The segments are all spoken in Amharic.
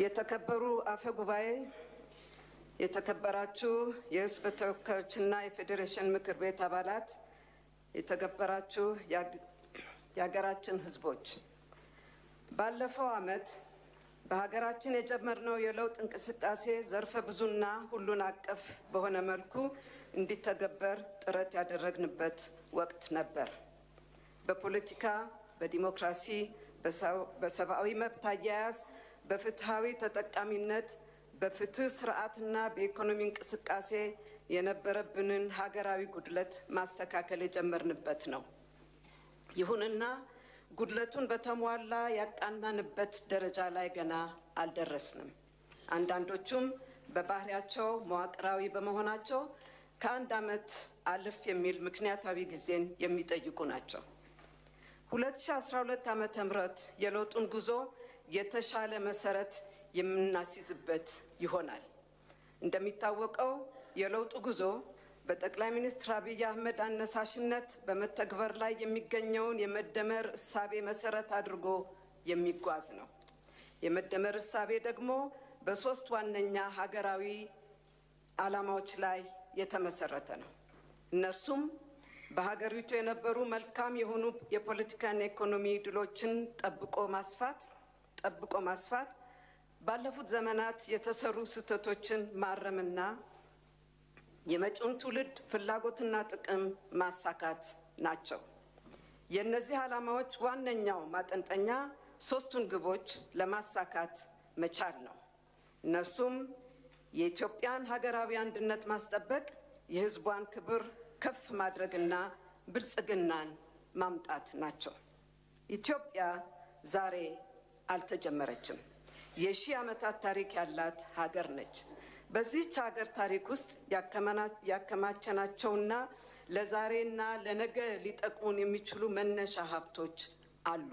የተከበሩ አፈ ጉባኤ፣ የተከበራችሁ የሕዝብ ተወካዮችና የፌዴሬሽን ምክር ቤት አባላት፣ የተከበራችሁ የሀገራችን ሕዝቦች ባለፈው ዓመት በሀገራችን የጀመርነው የለውጥ እንቅስቃሴ ዘርፈ ብዙና ሁሉን አቀፍ በሆነ መልኩ እንዲተገበር ጥረት ያደረግንበት ወቅት ነበር። በፖለቲካ፣ በዲሞክራሲ፣ በሰብአዊ መብት አያያዝ፣ በፍትሐዊ ተጠቃሚነት፣ በፍትህ ስርዓትና በኢኮኖሚ እንቅስቃሴ የነበረብንን ሀገራዊ ጉድለት ማስተካከል የጀመርንበት ነው። ይሁንና ጉድለቱን በተሟላ ያቃናንበት ደረጃ ላይ ገና አልደረስንም። አንዳንዶቹም በባህሪያቸው መዋቅራዊ በመሆናቸው ከአንድ ዓመት አለፍ የሚል ምክንያታዊ ጊዜን የሚጠይቁ ናቸው። 2012 ዓመተ ምህረት የለውጡን ጉዞ የተሻለ መሰረት የምናስይዝበት ይሆናል። እንደሚታወቀው የለውጡ ጉዞ በጠቅላይ ሚኒስትር አብይ አህመድ አነሳሽነት በመተግበር ላይ የሚገኘውን የመደመር እሳቤ መሰረት አድርጎ የሚጓዝ ነው። የመደመር እሳቤ ደግሞ በሶስት ዋነኛ ሀገራዊ ዓላማዎች ላይ የተመሰረተ ነው። እነርሱም በሀገሪቱ የነበሩ መልካም የሆኑ የፖለቲካና ኢኮኖሚ ድሎችን ጠብቆ ማስፋት ጠብቆ ማስፋት፣ ባለፉት ዘመናት የተሰሩ ስህተቶችን ማረምና የመጪውን ትውልድ ፍላጎትና ጥቅም ማሳካት ናቸው። የእነዚህ ዓላማዎች ዋነኛው ማጠንጠኛ ሶስቱን ግቦች ለማሳካት መቻል ነው። እነርሱም የኢትዮጵያን ሀገራዊ አንድነት ማስጠበቅ፣ የሕዝቧን ክብር ከፍ ማድረግና ብልጽግናን ማምጣት ናቸው። ኢትዮጵያ ዛሬ አልተጀመረችም። የሺህ ዓመታት ታሪክ ያላት ሀገር ነች። በዚህች ሀገር ታሪክ ውስጥ ያከማቸናቸውና ለዛሬና ለነገ ሊጠቅሙን የሚችሉ መነሻ ሀብቶች አሉ።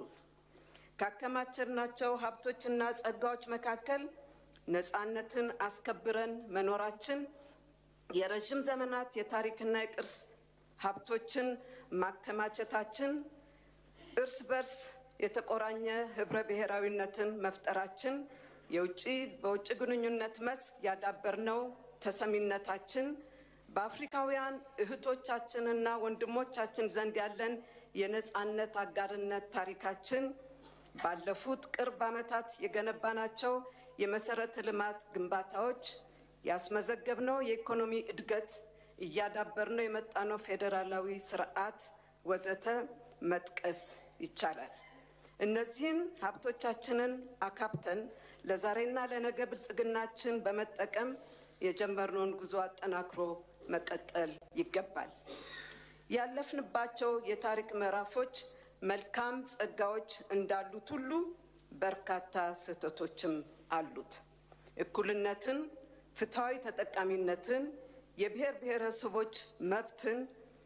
ካከማቸናቸው ሀብቶችና ጸጋዎች መካከል ነፃነትን አስከብረን መኖራችን፣ የረዥም ዘመናት የታሪክና የቅርስ ሀብቶችን ማከማቸታችን፣ እርስ በርስ የተቆራኘ ህብረ ብሔራዊነትን መፍጠራችን የውጭ በውጭ ግንኙነት መስክ ያዳበርነው ተሰሚነታችን በአፍሪካውያን እህቶቻችንና ወንድሞቻችን ዘንድ ያለን የነፃነት አጋርነት ታሪካችን ባለፉት ቅርብ ዓመታት የገነባናቸው የመሰረተ ልማት ግንባታዎች ያስመዘገብነው የኢኮኖሚ እድገት እያዳበርነው የመጣነው ፌዴራላዊ ስርዓት ወዘተ መጥቀስ ይቻላል። እነዚህን ሀብቶቻችንን አካብተን ለዛሬና ለነገ ብልጽግናችን በመጠቀም የጀመርነውን ጉዞ አጠናክሮ መቀጠል ይገባል። ያለፍንባቸው የታሪክ ምዕራፎች መልካም ጸጋዎች እንዳሉት ሁሉ በርካታ ስህተቶችም አሉት። እኩልነትን፣ ፍትሐዊ ተጠቃሚነትን፣ የብሔር ብሔረሰቦች መብትን፣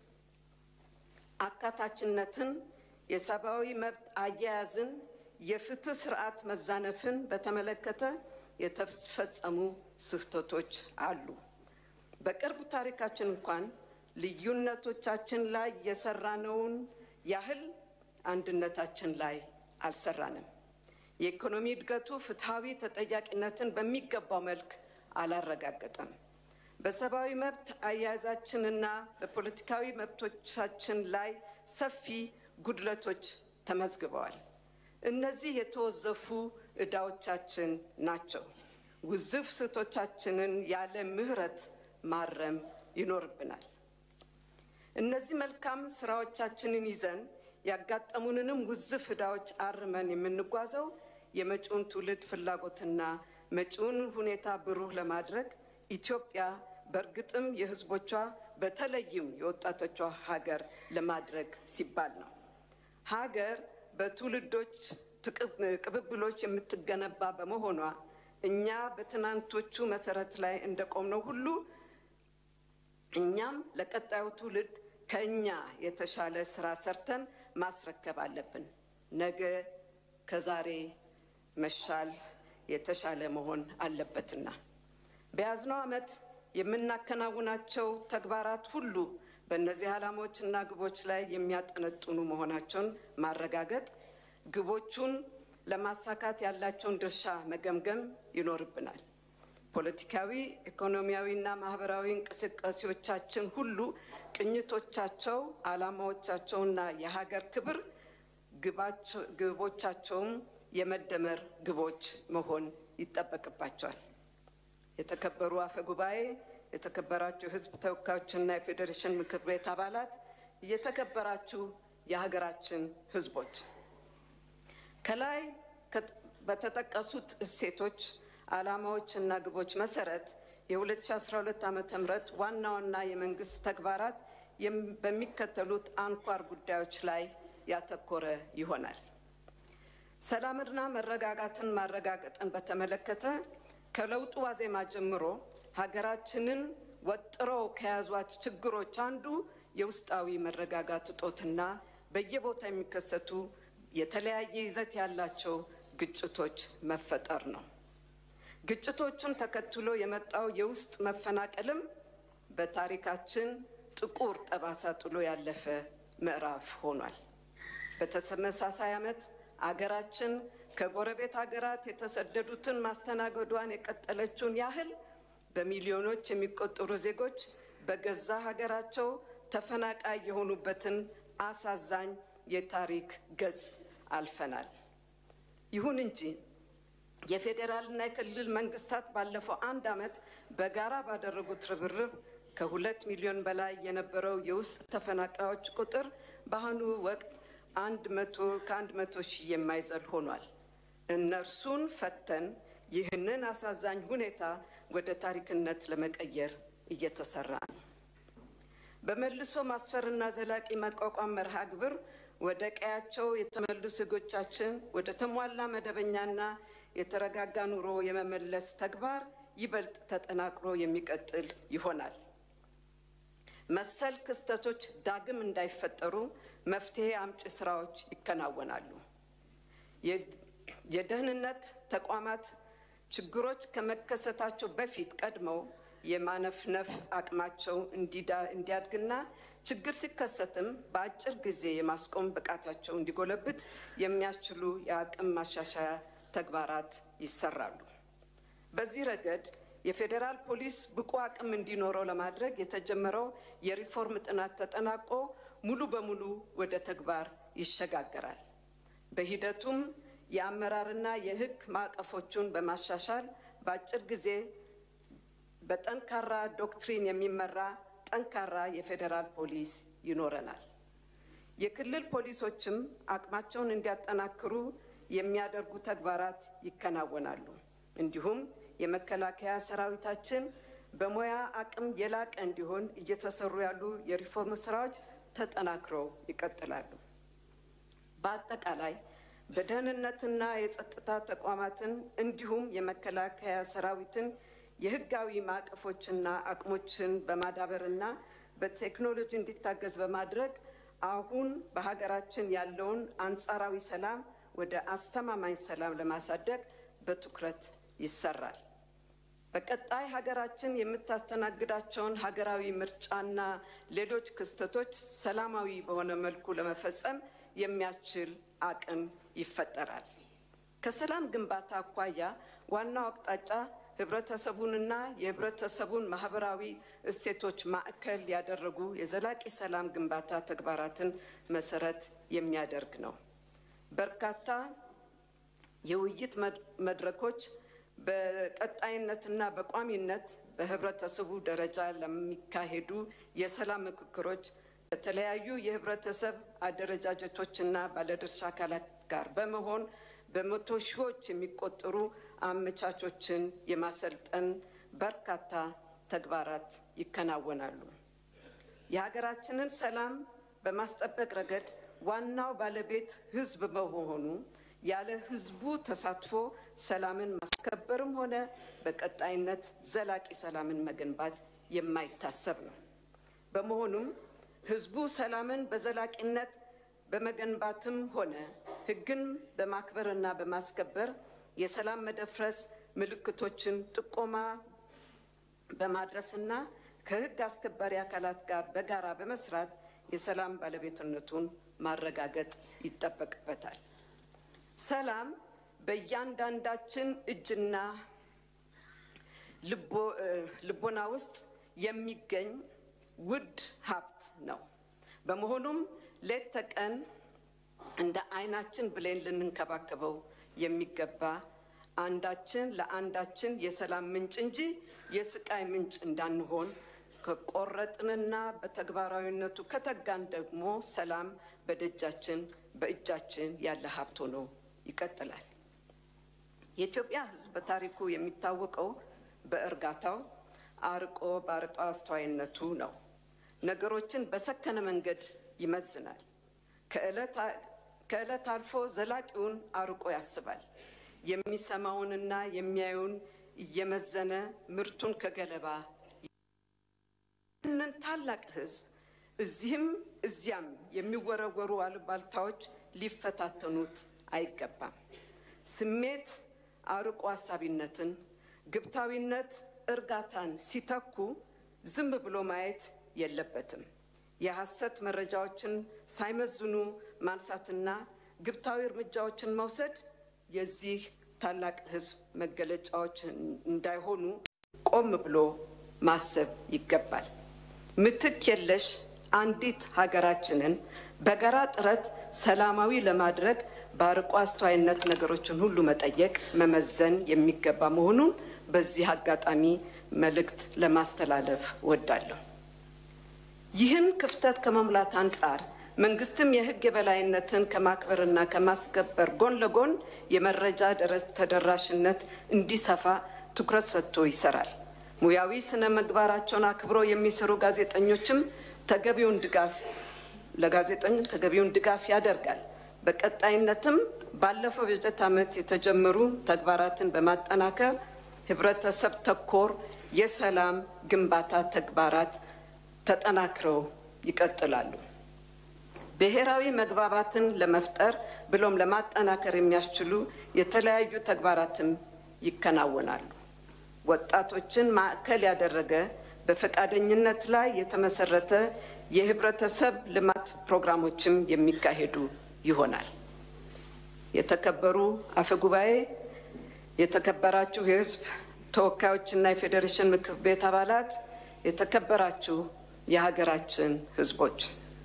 አካታችነትን፣ የሰብአዊ መብት አያያዝን የፍትህ ስርዓት መዛነፍን በተመለከተ የተፈጸሙ ስህተቶች አሉ። በቅርብ ታሪካችን እንኳን ልዩነቶቻችን ላይ የሰራነውን ያህል አንድነታችን ላይ አልሰራንም። የኢኮኖሚ እድገቱ ፍትሐዊ ተጠያቂነትን በሚገባው መልክ አላረጋገጠም። በሰብአዊ መብት አያያዛችንና በፖለቲካዊ መብቶቻችን ላይ ሰፊ ጉድለቶች ተመዝግበዋል። እነዚህ የተወዘፉ ዕዳዎቻችን ናቸው። ውዝፍ ስህተቶቻችንን ያለ ምሕረት ማረም ይኖርብናል። እነዚህ መልካም ስራዎቻችንን ይዘን ያጋጠሙንንም ውዝፍ ዕዳዎች አርመን የምንጓዘው የመጪውን ትውልድ ፍላጎትና መጪውን ሁኔታ ብሩህ ለማድረግ ኢትዮጵያ በእርግጥም የሕዝቦቿ በተለይም የወጣቶቿ ሀገር ለማድረግ ሲባል ነው። ሀገር በትውልዶች ቅብብሎች የምትገነባ በመሆኗ እኛ በትናንቶቹ መሰረት ላይ እንደቆምነው ሁሉ እኛም ለቀጣዩ ትውልድ ከእኛ የተሻለ ስራ ሰርተን ማስረከብ አለብን። ነገ ከዛሬ መሻል የተሻለ መሆን አለበትና በያዝነው ዓመት የምናከናውናቸው ተግባራት ሁሉ በእነዚህ ዓላማዎችና ግቦች ላይ የሚያጠነጥኑ መሆናቸውን ማረጋገጥ፣ ግቦቹን ለማሳካት ያላቸውን ድርሻ መገምገም ይኖርብናል። ፖለቲካዊ፣ ኢኮኖሚያዊና ማህበራዊ እንቅስቃሴዎቻችን ሁሉ ቅኝቶቻቸው፣ ዓላማዎቻቸውና የሀገር ክብር ግቦቻቸውም የመደመር ግቦች መሆን ይጠበቅባቸዋል። የተከበሩ አፈ ጉባኤ፣ የተከበራችሁ የሕዝብ ተወካዮችና የፌዴሬሽን ምክር ቤት አባላት፣ የተከበራችሁ የሀገራችን ሕዝቦች ከላይ በተጠቀሱት እሴቶች፣ ዓላማዎች እና ግቦች መሰረት የ2012 ዓ ም ዋና ዋና የመንግስት ተግባራት በሚከተሉት አንኳር ጉዳዮች ላይ ያተኮረ ይሆናል። ሰላምና መረጋጋትን ማረጋገጥን በተመለከተ ከለውጡ ዋዜማ ጀምሮ ሀገራችንን ወጥረው ከያዟት ችግሮች አንዱ የውስጣዊ መረጋጋት እጦትና በየቦታ የሚከሰቱ የተለያየ ይዘት ያላቸው ግጭቶች መፈጠር ነው። ግጭቶቹን ተከትሎ የመጣው የውስጥ መፈናቀልም በታሪካችን ጥቁር ጠባሳ ጥሎ ያለፈ ምዕራፍ ሆኗል። በተመሳሳይ ዓመት አገራችን ከጎረቤት ሀገራት የተሰደዱትን ማስተናገዷን የቀጠለችውን ያህል በሚሊዮኖች የሚቆጠሩ ዜጎች በገዛ ሀገራቸው ተፈናቃይ የሆኑበትን አሳዛኝ የታሪክ ገጽ አልፈናል። ይሁን እንጂ የፌዴራልና የክልል መንግስታት ባለፈው አንድ ዓመት በጋራ ባደረጉት ርብርብ ከሁለት ሚሊዮን በላይ የነበረው የውስጥ ተፈናቃዮች ቁጥር በአሁኑ ወቅት አንድ መቶ ከአንድ መቶ ሺህ የማይዘል ሆኗል። እነርሱን ፈተን ይህንን አሳዛኝ ሁኔታ ወደ ታሪክነት ለመቀየር እየተሰራ ነው። በመልሶ ማስፈርና ዘላቂ መቋቋም መርሃ ግብር ወደ ቀያቸው የተመለሱ ዜጎቻችን ወደ ተሟላ መደበኛና የተረጋጋ ኑሮ የመመለስ ተግባር ይበልጥ ተጠናክሮ የሚቀጥል ይሆናል። መሰል ክስተቶች ዳግም እንዳይፈጠሩ መፍትሄ አምጪ ስራዎች ይከናወናሉ። የደህንነት ተቋማት ችግሮች ከመከሰታቸው በፊት ቀድመው የማነፍነፍ አቅማቸው እንዲያድግና ችግር ሲከሰትም በአጭር ጊዜ የማስቆም ብቃታቸው እንዲጎለብት የሚያስችሉ የአቅም ማሻሻያ ተግባራት ይሰራሉ። በዚህ ረገድ የፌዴራል ፖሊስ ብቁ አቅም እንዲኖረው ለማድረግ የተጀመረው የሪፎርም ጥናት ተጠናቆ ሙሉ በሙሉ ወደ ተግባር ይሸጋገራል። በሂደቱም የአመራርና የሕግ ማዕቀፎቹን በማሻሻል በአጭር ጊዜ በጠንካራ ዶክትሪን የሚመራ ጠንካራ የፌዴራል ፖሊስ ይኖረናል። የክልል ፖሊሶችም አቅማቸውን እንዲያጠናክሩ የሚያደርጉ ተግባራት ይከናወናሉ። እንዲሁም የመከላከያ ሰራዊታችን በሙያ አቅም የላቀ እንዲሆን እየተሰሩ ያሉ የሪፎርም ስራዎች ተጠናክረው ይቀጥላሉ። በአጠቃላይ በደህንነትና የጸጥታ ተቋማትን እንዲሁም የመከላከያ ሰራዊትን የህጋዊ ማዕቀፎችና አቅሞችን በማዳበርና በቴክኖሎጂ እንዲታገዝ በማድረግ አሁን በሀገራችን ያለውን አንጻራዊ ሰላም ወደ አስተማማኝ ሰላም ለማሳደግ በትኩረት ይሰራል። በቀጣይ ሀገራችን የምታስተናግዳቸውን ሀገራዊ ምርጫና ሌሎች ክስተቶች ሰላማዊ በሆነ መልኩ ለመፈጸም የሚያስችል አቅም ይፈጠራል። ከሰላም ግንባታ አኳያ ዋናው አቅጣጫ ህብረተሰቡንና የህብረተሰቡን ማህበራዊ እሴቶች ማዕከል ያደረጉ የዘላቂ ሰላም ግንባታ ተግባራትን መሰረት የሚያደርግ ነው። በርካታ የውይይት መድረኮች በቀጣይነትና በቋሚነት በህብረተሰቡ ደረጃ ለሚካሄዱ የሰላም ምክክሮች ከተለያዩ የህብረተሰብ አደረጃጀቶችና ባለድርሻ አካላት ጋር በመሆን በመቶ ሺዎች የሚቆጠሩ አመቻቾችን የማሰልጠን በርካታ ተግባራት ይከናወናሉ። የሀገራችንን ሰላም በማስጠበቅ ረገድ ዋናው ባለቤት ህዝብ በመሆኑ ያለ ህዝቡ ተሳትፎ ሰላምን ማስከበርም ሆነ በቀጣይነት ዘላቂ ሰላምን መገንባት የማይታሰብ ነው። በመሆኑም ህዝቡ ሰላምን በዘላቂነት በመገንባትም ሆነ ህግን በማክበርና በማስከበር የሰላም መደፍረስ ምልክቶችን ጥቆማ በማድረስና ከህግ አስከባሪ አካላት ጋር በጋራ በመስራት የሰላም ባለቤትነቱን ማረጋገጥ ይጠበቅበታል። ሰላም በእያንዳንዳችን እጅና ልቦና ውስጥ የሚገኝ ውድ ሀብት ነው። በመሆኑም ሌት ተቀን እንደ ዓይናችን ብሌን ልንንከባከበው የሚገባ አንዳችን ለአንዳችን የሰላም ምንጭ እንጂ የስቃይ ምንጭ እንዳንሆን ከቆረጥንና በተግባራዊነቱ ከተጋን ደግሞ ሰላም በደጃችን በእጃችን ያለ ሀብት ሆኖ ይቀጥላል። የኢትዮጵያ ሕዝብ በታሪኩ የሚታወቀው በእርጋታው አርቆ በአርቆ አስተዋይነቱ ነው። ነገሮችን በሰከነ መንገድ ይመዝናል። ከዕለት አልፎ ዘላቂውን አርቆ ያስባል። የሚሰማውንና የሚያዩን እየመዘነ ምርቱን ከገለባ ይህንን ታላቅ ሕዝብ እዚህም እዚያም የሚወረወሩ አሉባልታዎች ሊፈታተኑት አይገባም። ስሜት አርቆ ሀሳቢነትን፣ ግብታዊነት እርጋታን ሲተኩ ዝም ብሎ ማየት የለበትም። የሐሰት መረጃዎችን ሳይመዝኑ ማንሳትና ግብታዊ እርምጃዎችን መውሰድ የዚህ ታላቅ ሕዝብ መገለጫዎች እንዳይሆኑ ቆም ብሎ ማሰብ ይገባል። ምትክ የለሽ አንዲት ሀገራችንን በጋራ ጥረት ሰላማዊ ለማድረግ በአርቆ አስተዋይነት ነገሮችን ሁሉ መጠየቅ፣ መመዘን የሚገባ መሆኑን በዚህ አጋጣሚ መልእክት ለማስተላለፍ ወዳለሁ። ይህን ክፍተት ከመሙላት አንጻር መንግስትም የሕግ የበላይነትን ከማክበርና ከማስከበር ጎን ለጎን የመረጃ ተደራሽነት እንዲሰፋ ትኩረት ሰጥቶ ይሰራል። ሙያዊ ስነ ምግባራቸውን አክብረው የሚሰሩ ጋዜጠኞችም ተገቢውን ድጋፍ ለጋዜጠኞች ተገቢውን ድጋፍ ያደርጋል። በቀጣይነትም ባለፈው በጀት ዓመት የተጀመሩ ተግባራትን በማጠናከር ህብረተሰብ ተኮር የሰላም ግንባታ ተግባራት ተጠናክረው ይቀጥላሉ። ብሔራዊ መግባባትን ለመፍጠር ብሎም ለማጠናከር የሚያስችሉ የተለያዩ ተግባራትም ይከናወናሉ። ወጣቶችን ማዕከል ያደረገ በፈቃደኝነት ላይ የተመሰረተ የህብረተሰብ ልማት ፕሮግራሞችም የሚካሄዱ ይሆናል። የተከበሩ አፈ ጉባኤ፣ የተከበራችሁ የህዝብ ተወካዮችና የፌዴሬሽን ምክር ቤት አባላት፣ የተከበራችሁ የሀገራችን ህዝቦች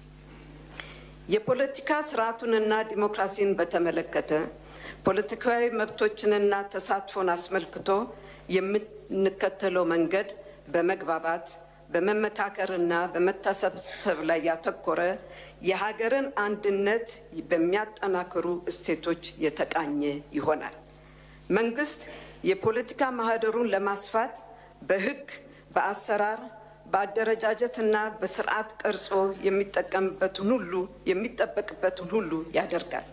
የፖለቲካ ስርዓቱንና ዲሞክራሲን በተመለከተ ፖለቲካዊ መብቶችንና ተሳትፎን አስመልክቶ የምንከተለው መንገድ በመግባባት በመመካከርና በመተሳሰብ ላይ ያተኮረ የሀገርን አንድነት በሚያጠናክሩ እሴቶች የተቃኘ ይሆናል። መንግስት የፖለቲካ ማህደሩን ለማስፋት በህግ፣ በአሰራር፣ በአደረጃጀትና በስርዓት ቀርጾ የሚጠቀምበትን ሁሉ የሚጠበቅበትን ሁሉ ያደርጋል።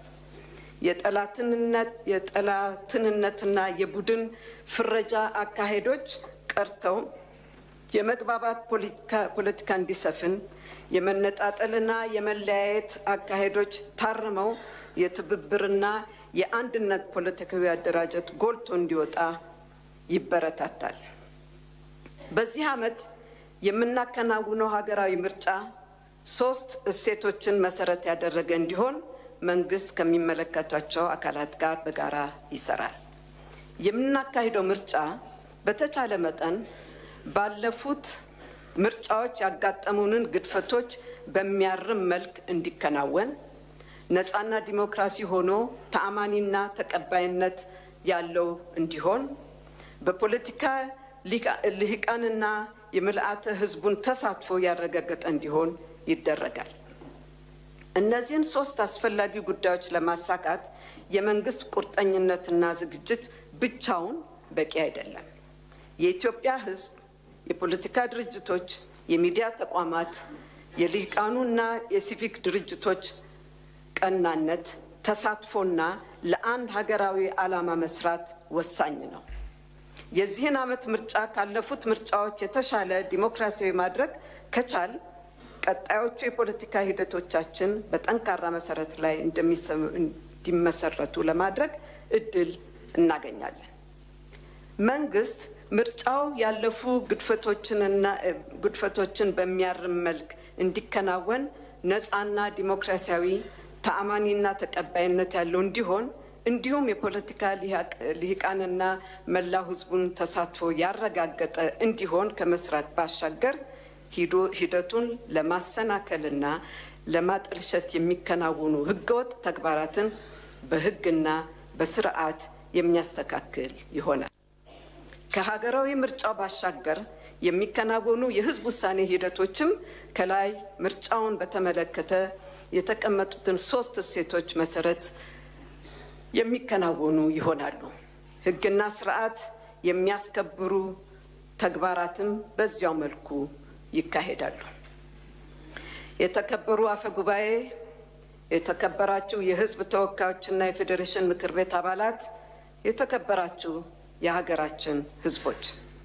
የጠላትንነትና የቡድን ፍረጃ አካሄዶች ቀርተው የመግባባት ፖለቲካ እንዲሰፍን የመነጣጠልና የመለያየት አካሄዶች ታርመው የትብብርና የአንድነት ፖለቲካዊ አደራጀት ጎልቶ እንዲወጣ ይበረታታል። በዚህ ዓመት የምናከናውነው ሀገራዊ ምርጫ ሶስት እሴቶችን መሰረት ያደረገ እንዲሆን መንግስት ከሚመለከታቸው አካላት ጋር በጋራ ይሰራል። የምናካሂደው ምርጫ በተቻለ መጠን ባለፉት ምርጫዎች ያጋጠሙንን ግድፈቶች በሚያርም መልክ እንዲከናወን ነፃና ዲሞክራሲ ሆኖ ተአማኒና ተቀባይነት ያለው እንዲሆን በፖለቲካ ልሂቃንና የምልአተ ሕዝቡን ተሳትፎ ያረጋገጠ እንዲሆን ይደረጋል። እነዚህን ሶስት አስፈላጊ ጉዳዮች ለማሳካት የመንግስት ቁርጠኝነትና ዝግጅት ብቻውን በቂ አይደለም። የኢትዮጵያ ሕዝብ፣ የፖለቲካ ድርጅቶች፣ የሚዲያ ተቋማት፣ የልሂቃኑና የሲቪክ ድርጅቶች ቀናነት፣ ተሳትፎና ለአንድ ሀገራዊ ዓላማ መስራት ወሳኝ ነው። የዚህን ዓመት ምርጫ ካለፉት ምርጫዎች የተሻለ ዲሞክራሲያዊ ማድረግ ከቻል ቀጣዮቹ የፖለቲካ ሂደቶቻችን በጠንካራ መሰረት ላይ እንዲመሰረቱ ለማድረግ እድል እናገኛለን። መንግስት ምርጫው ያለፉ ግድፈቶችንና ግድፈቶችን በሚያርም መልክ እንዲከናወን ነፃና ዲሞክራሲያዊ ተአማኒና ተቀባይነት ያለው እንዲሆን እንዲሁም የፖለቲካ ልሂቃንና መላው ሕዝቡን ተሳትፎ ያረጋገጠ እንዲሆን ከመስራት ባሻገር ሂደቱን ለማሰናከልና ለማጠልሸት የሚከናወኑ ህገወጥ ተግባራትን በህግና በስርዓት የሚያስተካክል ይሆናል። ከሀገራዊ ምርጫው ባሻገር የሚከናወኑ የህዝብ ውሳኔ ሂደቶችም ከላይ ምርጫውን በተመለከተ የተቀመጡትን ሶስት እሴቶች መሰረት የሚከናወኑ ይሆናሉ። ህግና ስርዓት የሚያስከብሩ ተግባራትም በዚያው መልኩ ይካሄዳሉ። የተከበሩ አፈ ጉባኤ፣ የተከበራችሁ የህዝብ ተወካዮችና የፌዴሬሽን ምክር ቤት አባላት፣ የተከበራችሁ የሀገራችን ህዝቦች፣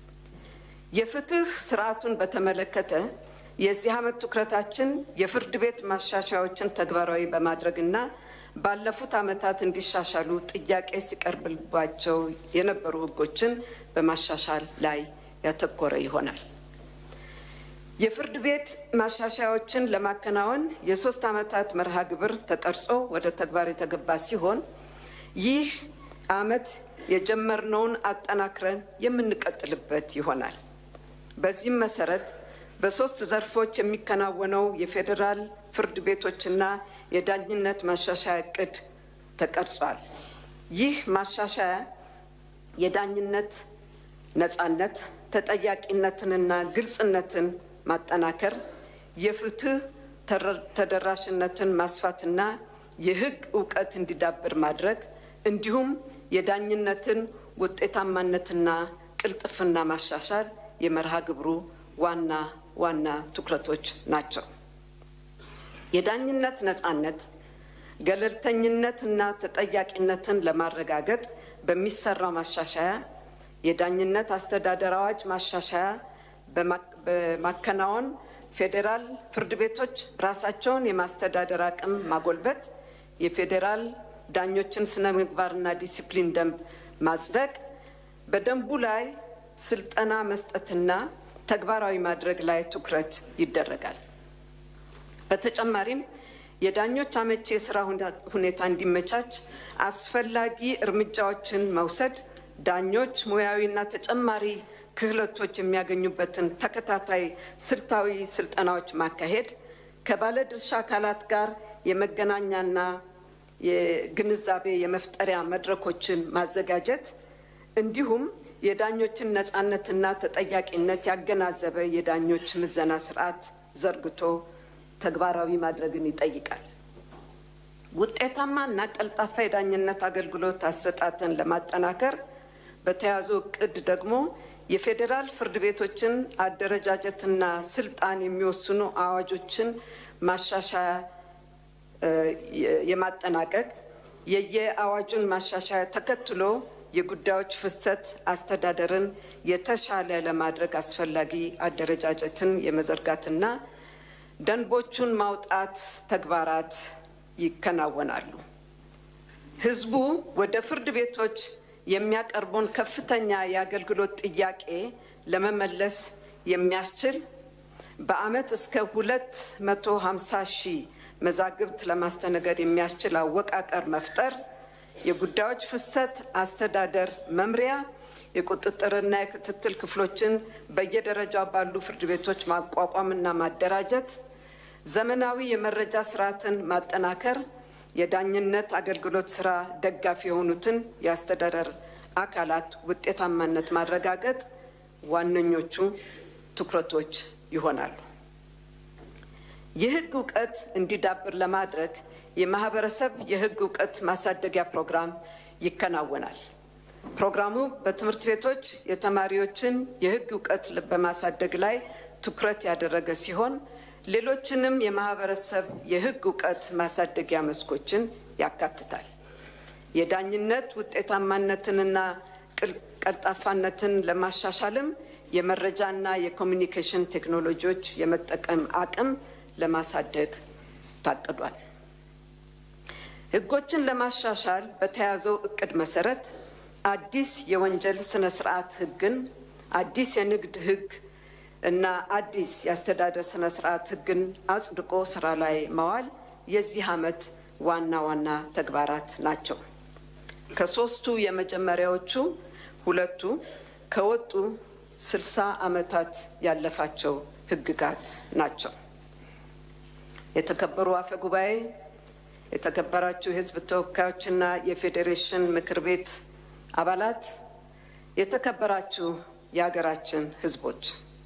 የፍትህ ስርዓቱን በተመለከተ የዚህ ዓመት ትኩረታችን የፍርድ ቤት ማሻሻያዎችን ተግባራዊ በማድረግና ባለፉት ዓመታት እንዲሻሻሉ ጥያቄ ሲቀርብባቸው የነበሩ ህጎችን በማሻሻል ላይ ያተኮረ ይሆናል። የፍርድ ቤት ማሻሻያዎችን ለማከናወን የሶስት ዓመታት መርሃ ግብር ተቀርጾ ወደ ተግባር የተገባ ሲሆን ይህ ዓመት የጀመርነውን አጠናክረን የምንቀጥልበት ይሆናል። በዚህም መሰረት በሶስት ዘርፎች የሚከናወነው የፌዴራል ፍርድ ቤቶችና የዳኝነት ማሻሻያ እቅድ ተቀርጿል። ይህ ማሻሻያ የዳኝነት ነጻነት፣ ተጠያቂነትንና ግልጽነትን ማጠናከር፣ የፍትህ ተደራሽነትን ማስፋትና የህግ እውቀት እንዲዳብር ማድረግ እንዲሁም የዳኝነትን ውጤታማነትና ቅልጥፍና ማሻሻል የመርሃ ግብሩ ዋና ዋና ትኩረቶች ናቸው። የዳኝነት ነጻነት፣ ገለልተኝነትና ተጠያቂነትን ለማረጋገጥ በሚሰራው ማሻሻያ የዳኝነት አስተዳደር አዋጅ ማሻሻያ በማከናወን ፌዴራል ፍርድ ቤቶች ራሳቸውን የማስተዳደር አቅም ማጎልበት፣ የፌዴራል ዳኞችን ስነ ምግባርና ዲሲፕሊን ደንብ ማጽደቅ፣ በደንቡ ላይ ስልጠና መስጠትና ተግባራዊ ማድረግ ላይ ትኩረት ይደረጋል። በተጨማሪም የዳኞች አመቺ የስራ ሁኔታ እንዲመቻች አስፈላጊ እርምጃዎችን መውሰድ፣ ዳኞች ሙያዊና ተጨማሪ ክህሎቶች የሚያገኙበትን ተከታታይ ስልታዊ ስልጠናዎች ማካሄድ፣ ከባለድርሻ አካላት ጋር የመገናኛና የግንዛቤ የመፍጠሪያ መድረኮችን ማዘጋጀት እንዲሁም የዳኞችን ነጻነትና ተጠያቂነት ያገናዘበ የዳኞች ምዘና ስርዓት ዘርግቶ ተግባራዊ ማድረግን ይጠይቃል። ውጤታማ እና ቀልጣፋ የዳኝነት አገልግሎት አሰጣትን ለማጠናከር በተያዘው እቅድ ደግሞ የፌዴራል ፍርድ ቤቶችን አደረጃጀትና ስልጣን የሚወስኑ አዋጆችን ማሻሻያ የማጠናቀቅ የየአዋጁን ማሻሻያ ተከትሎ የጉዳዮች ፍሰት አስተዳደርን የተሻለ ለማድረግ አስፈላጊ አደረጃጀትን የመዘርጋትና ደንቦቹን ማውጣት ተግባራት ይከናወናሉ። ሕዝቡ ወደ ፍርድ ቤቶች የሚያቀርቡን ከፍተኛ የአገልግሎት ጥያቄ ለመመለስ የሚያስችል በዓመት እስከ ሁለት መቶ ሀምሳ ሺህ መዛግብት ለማስተናገድ የሚያስችል አወቃቀር መፍጠር፣ የጉዳዮች ፍሰት አስተዳደር መምሪያ፣ የቁጥጥርና የክትትል ክፍሎችን በየደረጃው ባሉ ፍርድ ቤቶች ማቋቋምና ማደራጀት፣ ዘመናዊ የመረጃ ስርዓትን ማጠናከር፣ የዳኝነት አገልግሎት ስራ ደጋፊ የሆኑትን የአስተዳደር አካላት ውጤታማነት ማረጋገጥ ዋነኞቹ ትኩረቶች ይሆናሉ። የህግ እውቀት እንዲዳብር ለማድረግ የማህበረሰብ የህግ እውቀት ማሳደጊያ ፕሮግራም ይከናወናል። ፕሮግራሙ በትምህርት ቤቶች የተማሪዎችን የህግ እውቀት በማሳደግ ላይ ትኩረት ያደረገ ሲሆን ሌሎችንም የማህበረሰብ የህግ እውቀት ማሳደጊያ መስኮችን ያካትታል። የዳኝነት ውጤታማነትንና ቀልጣፋነትን ለማሻሻልም የመረጃና የኮሚኒኬሽን ቴክኖሎጂዎች የመጠቀም አቅም ለማሳደግ ታቅዷል። ህጎችን ለማሻሻል በተያዘው እቅድ መሰረት አዲስ የወንጀል ስነ ስርዓት ህግን፣ አዲስ የንግድ ህግ እና አዲስ የአስተዳደር ስነ ስርዓት ህግን አጽድቆ ስራ ላይ ማዋል የዚህ ዓመት ዋና ዋና ተግባራት ናቸው። ከሶስቱ የመጀመሪያዎቹ ሁለቱ ከወጡ ስልሳ ዓመታት ያለፋቸው ህግጋት ናቸው። የተከበሩ አፈ ጉባኤ፣ የተከበራችሁ የህዝብ ተወካዮችና የፌዴሬሽን ምክር ቤት አባላት፣ የተከበራችሁ የሀገራችን ህዝቦች፣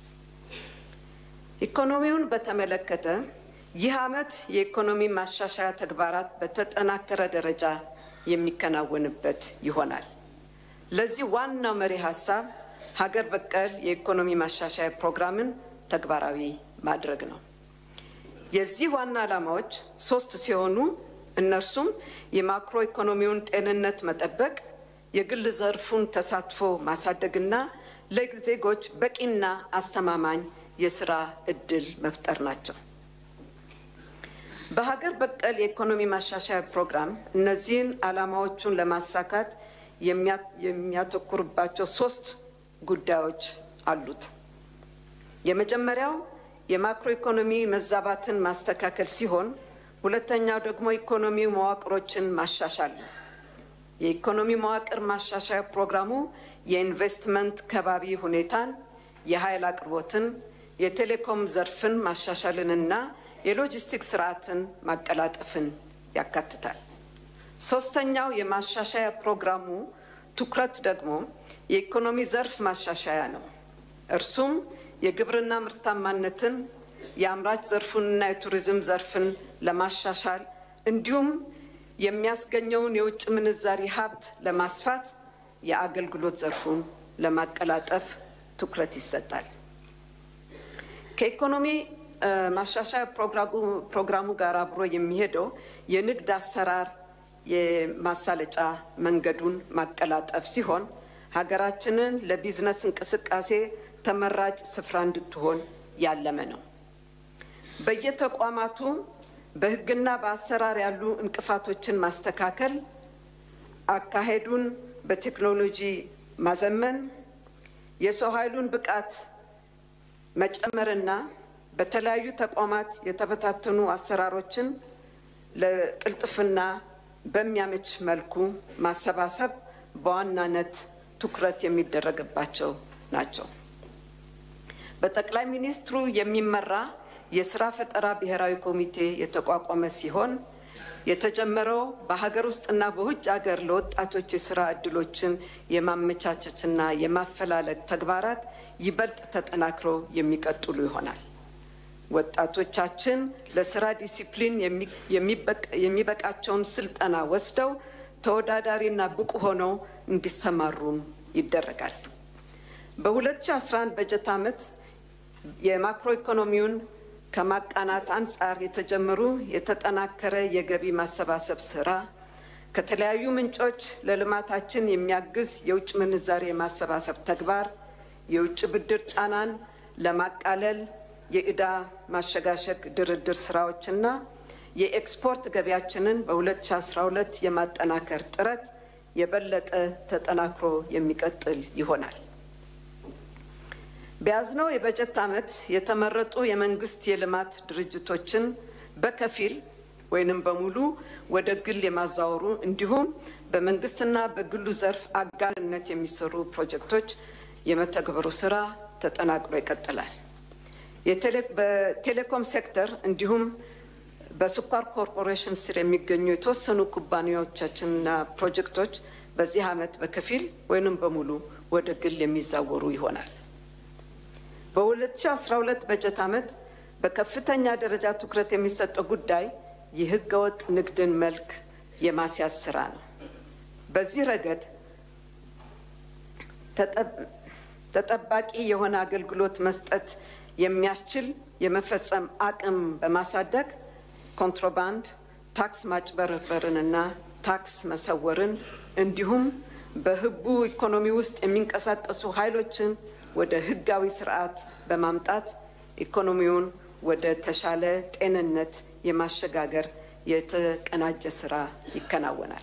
ኢኮኖሚውን በተመለከተ ይህ ዓመት የኢኮኖሚ ማሻሻያ ተግባራት በተጠናከረ ደረጃ የሚከናወንበት ይሆናል። ለዚህ ዋናው መሪ ሀሳብ ሀገር በቀል የኢኮኖሚ ማሻሻያ ፕሮግራምን ተግባራዊ ማድረግ ነው። የዚህ ዋና ዓላማዎች ሶስት ሲሆኑ እነርሱም የማክሮ ኢኮኖሚውን ጤንነት መጠበቅ፣ የግል ዘርፉን ተሳትፎ ማሳደግና ለዜጎች በቂና አስተማማኝ የስራ እድል መፍጠር ናቸው። በሀገር በቀል የኢኮኖሚ ማሻሻያ ፕሮግራም እነዚህን ዓላማዎቹን ለማሳካት የሚያተኩርባቸው ሶስት ጉዳዮች አሉት። የመጀመሪያው የማክሮ ኢኮኖሚ መዛባትን ማስተካከል ሲሆን ሁለተኛው ደግሞ ኢኮኖሚ መዋቅሮችን ማሻሻል ነው። የኢኮኖሚ መዋቅር ማሻሻያ ፕሮግራሙ የኢንቨስትመንት ከባቢ ሁኔታን፣ የኃይል አቅርቦትን፣ የቴሌኮም ዘርፍን ማሻሻልንና የሎጂስቲክስ ስርዓትን ማቀላጠፍን ያካትታል። ሶስተኛው የማሻሻያ ፕሮግራሙ ትኩረት ደግሞ የኢኮኖሚ ዘርፍ ማሻሻያ ነው። እርሱም የግብርና ምርታማነትን፣ የአምራች ዘርፉንና የቱሪዝም ዘርፍን ለማሻሻል እንዲሁም የሚያስገኘውን የውጭ ምንዛሪ ሀብት ለማስፋት የአገልግሎት ዘርፉን ለማቀላጠፍ ትኩረት ይሰጣል። ከኢኮኖሚ ማሻሻያ ፕሮግራሙ ጋር አብሮ የሚሄደው የንግድ አሰራር የማሳለጫ መንገዱን ማቀላጠፍ ሲሆን ሀገራችንን ለቢዝነስ እንቅስቃሴ ተመራጭ ስፍራ እንድትሆን ያለመ ነው። በየተቋማቱ በሕግና በአሰራር ያሉ እንቅፋቶችን ማስተካከል፣ አካሄዱን በቴክኖሎጂ ማዘመን፣ የሰው ኃይሉን ብቃት መጨመርና በተለያዩ ተቋማት የተበታተኑ አሰራሮችን ለቅልጥፍና በሚያመች መልኩ ማሰባሰብ በዋናነት ትኩረት የሚደረግባቸው ናቸው። በጠቅላይ ሚኒስትሩ የሚመራ የስራ ፈጠራ ብሔራዊ ኮሚቴ የተቋቋመ ሲሆን የተጀመረው በሀገር ውስጥና በውጭ ሀገር ለወጣቶች የስራ እድሎችን የማመቻቸትና የማፈላለግ ተግባራት ይበልጥ ተጠናክረው የሚቀጥሉ ይሆናል። ወጣቶቻችን ለስራ ዲሲፕሊን የሚበቃቸውን ስልጠና ወስደው ተወዳዳሪና ብቁ ሆነው እንዲሰማሩም ይደረጋል። በ2011 በጀት ዓመት የማክሮ ኢኮኖሚውን ከማቃናት አንጻር የተጀመሩ የተጠናከረ የገቢ ማሰባሰብ ስራ፣ ከተለያዩ ምንጮች ለልማታችን የሚያግዝ የውጭ ምንዛሬ የማሰባሰብ ተግባር፣ የውጭ ብድር ጫናን ለማቃለል የዕዳ ማሸጋሸግ ድርድር ስራዎችና የኤክስፖርት ገቢያችንን በ2012 የማጠናከር ጥረት የበለጠ ተጠናክሮ የሚቀጥል ይሆናል። በያዝነው የበጀት ዓመት የተመረጡ የመንግስት የልማት ድርጅቶችን በከፊል ወይንም በሙሉ ወደ ግል የማዛወሩ እንዲሁም በመንግስትና በግሉ ዘርፍ አጋርነት የሚሰሩ ፕሮጀክቶች የመተግበሩ ስራ ተጠናክሮ ይቀጥላል። በቴሌኮም ሴክተር እንዲሁም በስኳር ኮርፖሬሽን ስር የሚገኙ የተወሰኑ ኩባንያዎቻችንና ፕሮጀክቶች በዚህ ዓመት በከፊል ወይንም በሙሉ ወደ ግል የሚዛወሩ ይሆናል። በ2012 በጀት ዓመት በከፍተኛ ደረጃ ትኩረት የሚሰጠው ጉዳይ የህገወጥ ንግድን መልክ የማስያዝ ስራ ነው። በዚህ ረገድ ተጠባቂ የሆነ አገልግሎት መስጠት የሚያስችል የመፈጸም አቅም በማሳደግ ኮንትሮባንድ፣ ታክስ ማጭበርበርንና ታክስ መሰወርን እንዲሁም በህቡ ኢኮኖሚ ውስጥ የሚንቀሳቀሱ ኃይሎችን ወደ ህጋዊ ስርዓት በማምጣት ኢኮኖሚውን ወደ ተሻለ ጤንነት የማሸጋገር የተቀናጀ ስራ ይከናወናል።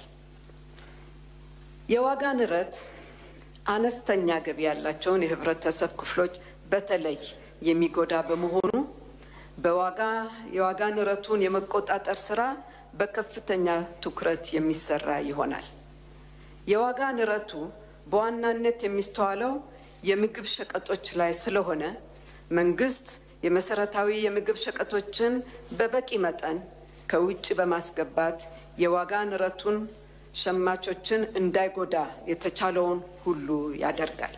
የዋጋ ንረት አነስተኛ ገቢ ያላቸውን የህብረተሰብ ክፍሎች በተለይ የሚጎዳ በመሆኑ በዋጋ የዋጋ ንረቱን የመቆጣጠር ስራ በከፍተኛ ትኩረት የሚሰራ ይሆናል። የዋጋ ንረቱ በዋናነት የሚስተዋለው የምግብ ሸቀጦች ላይ ስለሆነ መንግስት የመሰረታዊ የምግብ ሸቀጦችን በበቂ መጠን ከውጭ በማስገባት የዋጋ ንረቱን ሸማቾችን እንዳይጎዳ የተቻለውን ሁሉ ያደርጋል።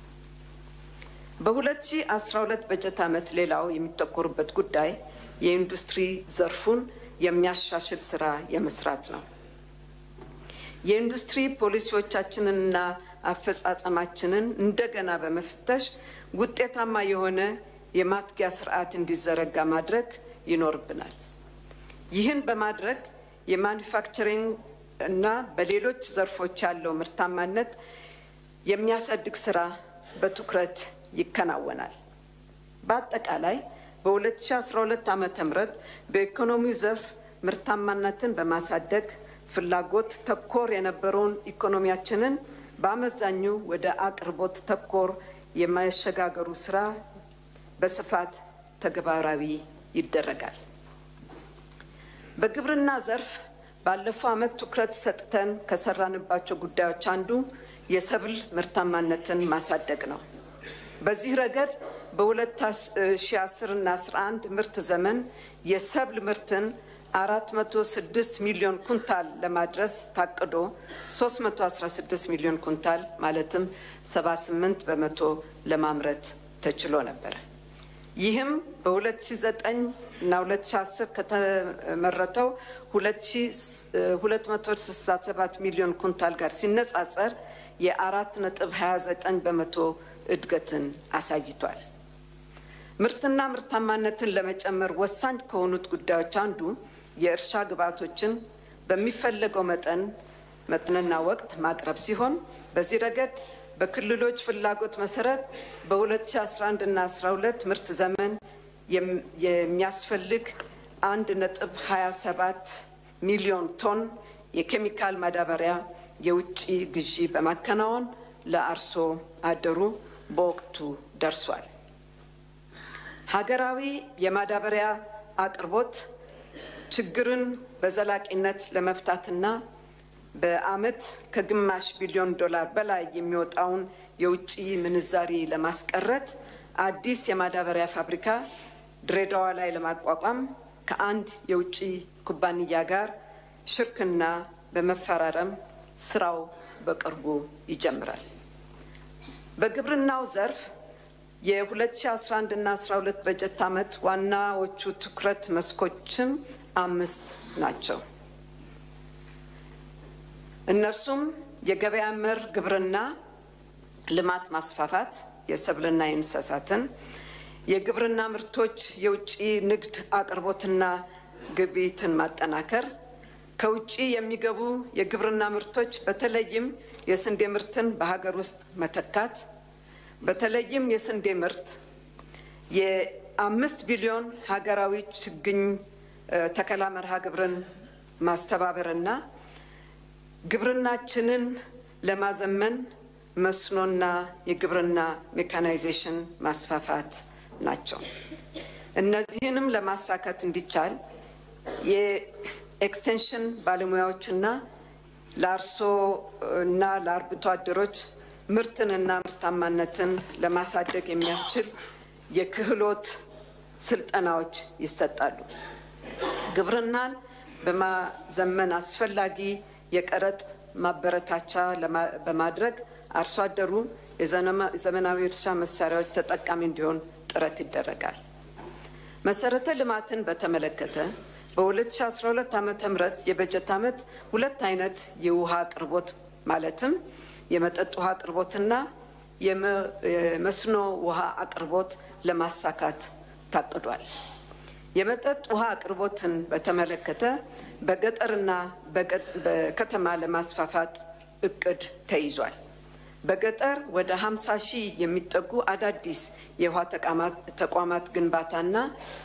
በ2012 በጀት ዓመት ሌላው የሚተኮሩበት ጉዳይ የኢንዱስትሪ ዘርፉን የሚያሻሽል ስራ የመስራት ነው። የኢንዱስትሪ ፖሊሲዎቻችንንና አፈጻጸማችንን እንደገና በመፍተሽ ውጤታማ የሆነ የማትጊያ ስርዓት እንዲዘረጋ ማድረግ ይኖርብናል። ይህን በማድረግ የማኒፋክቸሪንግ እና በሌሎች ዘርፎች ያለው ምርታማነት የሚያሳድግ ስራ በትኩረት ይከናወናል። በአጠቃላይ በ2012 ዓ ም በኢኮኖሚው ዘርፍ ምርታማነትን በማሳደግ ፍላጎት ተኮር የነበረውን ኢኮኖሚያችንን በአመዛኙ ወደ አቅርቦት ተኮር የማሸጋገሩ ስራ በስፋት ተግባራዊ ይደረጋል። በግብርና ዘርፍ ባለፈው ዓመት ትኩረት ሰጥተን ከሰራንባቸው ጉዳዮች አንዱ የሰብል ምርታማነትን ማሳደግ ነው። በዚህ ረገድ በ2010 እና 11 ምርት ዘመን የሰብል ምርትን 406 ሚሊዮን ኩንታል ለማድረስ ታቅዶ 316 ሚሊዮን ኩንታል ማለትም 78 በመቶ ለማምረት ተችሎ ነበር። ይህም በ2009 እና 2010 ከተመረተው 267 ሚሊዮን ኩንታል ጋር ሲነጻጸር የአራት ነጥብ 29 በመቶ እድገትን አሳይቷል። ምርትና ምርታማነትን ለመጨመር ወሳኝ ከሆኑት ጉዳዮች አንዱ የእርሻ ግብዓቶችን በሚፈለገው መጠን መጠንና ወቅት ማቅረብ ሲሆን በዚህ ረገድ በክልሎች ፍላጎት መሰረት በ2011 እና 12 ምርት ዘመን የሚያስፈልግ አንድ ነጥብ 27 ሚሊዮን ቶን የኬሚካል ማዳበሪያ የውጭ ግዢ በማከናወን ለአርሶ አደሩ በወቅቱ ደርሷል። ሀገራዊ የማዳበሪያ አቅርቦት ችግርን በዘላቂነት ለመፍታትና በዓመት ከግማሽ ቢሊዮን ዶላር በላይ የሚወጣውን የውጭ ምንዛሪ ለማስቀረት አዲስ የማዳበሪያ ፋብሪካ ድሬዳዋ ላይ ለማቋቋም ከአንድ የውጭ ኩባንያ ጋር ሽርክና በመፈራረም ስራው በቅርቡ ይጀምራል። በግብርናው ዘርፍ የ2011 እና 12 በጀት ዓመት ዋናዎቹ ትኩረት መስኮችም አምስት ናቸው። እነርሱም የገበያ መር ግብርና ልማት ማስፋፋት፣ የሰብልና የእንስሳትን፣ የግብርና ምርቶች የውጭ ንግድ አቅርቦትና ግብይትን ማጠናከር፣ ከውጭ የሚገቡ የግብርና ምርቶች በተለይም የስንዴ ምርትን በሀገር ውስጥ መተካት፣ በተለይም የስንዴ ምርት የአምስት ቢሊዮን ሀገራዊ ችግኝ ተከላ መርሃ ግብርን ማስተባበርና ግብርናችንን ለማዘመን መስኖና የግብርና ሜካናይዜሽን ማስፋፋት ናቸው። እነዚህንም ለማሳካት እንዲቻል የኤክስቴንሽን ባለሙያዎችና ለአርሶ እና ለአርብቶ አደሮች ምርትንና ምርታማነትን ለማሳደግ የሚያስችል የክህሎት ስልጠናዎች ይሰጣሉ። ግብርናን በማዘመን አስፈላጊ የቀረጥ ማበረታቻ በማድረግ አርሶ አደሩ የዘመናዊ እርሻ መሳሪያዎች ተጠቃሚ እንዲሆን ጥረት ይደረጋል። መሰረተ ልማትን በተመለከተ በ2012 ዓ ም የበጀት ዓመት ሁለት አይነት የውሃ አቅርቦት ማለትም የመጠጥ ውሃ አቅርቦትና የመስኖ ውሃ አቅርቦት ለማሳካት ታቅዷል። የመጠጥ ውሃ አቅርቦትን በተመለከተ በገጠርና በከተማ ለማስፋፋት እቅድ ተይዟል። በገጠር ወደ 50 ሺህ የሚጠጉ አዳዲስ የውሃ ተቋማት ግንባታና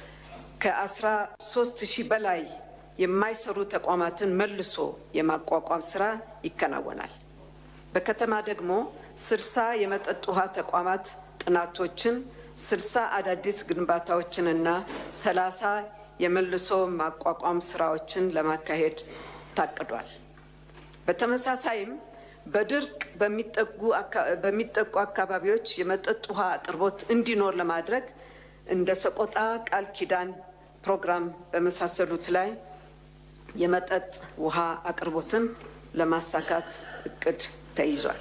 ከ13 ሺህ በላይ የማይሰሩ ተቋማትን መልሶ የማቋቋም ስራ ይከናወናል። በከተማ ደግሞ 60 የመጠጥ ውሃ ተቋማት ጥናቶችን፣ 60 አዳዲስ ግንባታዎችንና 30 የመልሶ ማቋቋም ስራዎችን ለማካሄድ ታቅዷል። በተመሳሳይም በድርቅ በሚጠቁ አካባቢዎች የመጠጥ ውሃ አቅርቦት እንዲኖር ለማድረግ እንደ ሰቆጣ ቃል ኪዳን ፕሮግራም በመሳሰሉት ላይ የመጠጥ ውሃ አቅርቦትን ለማሳካት እቅድ ተይዟል።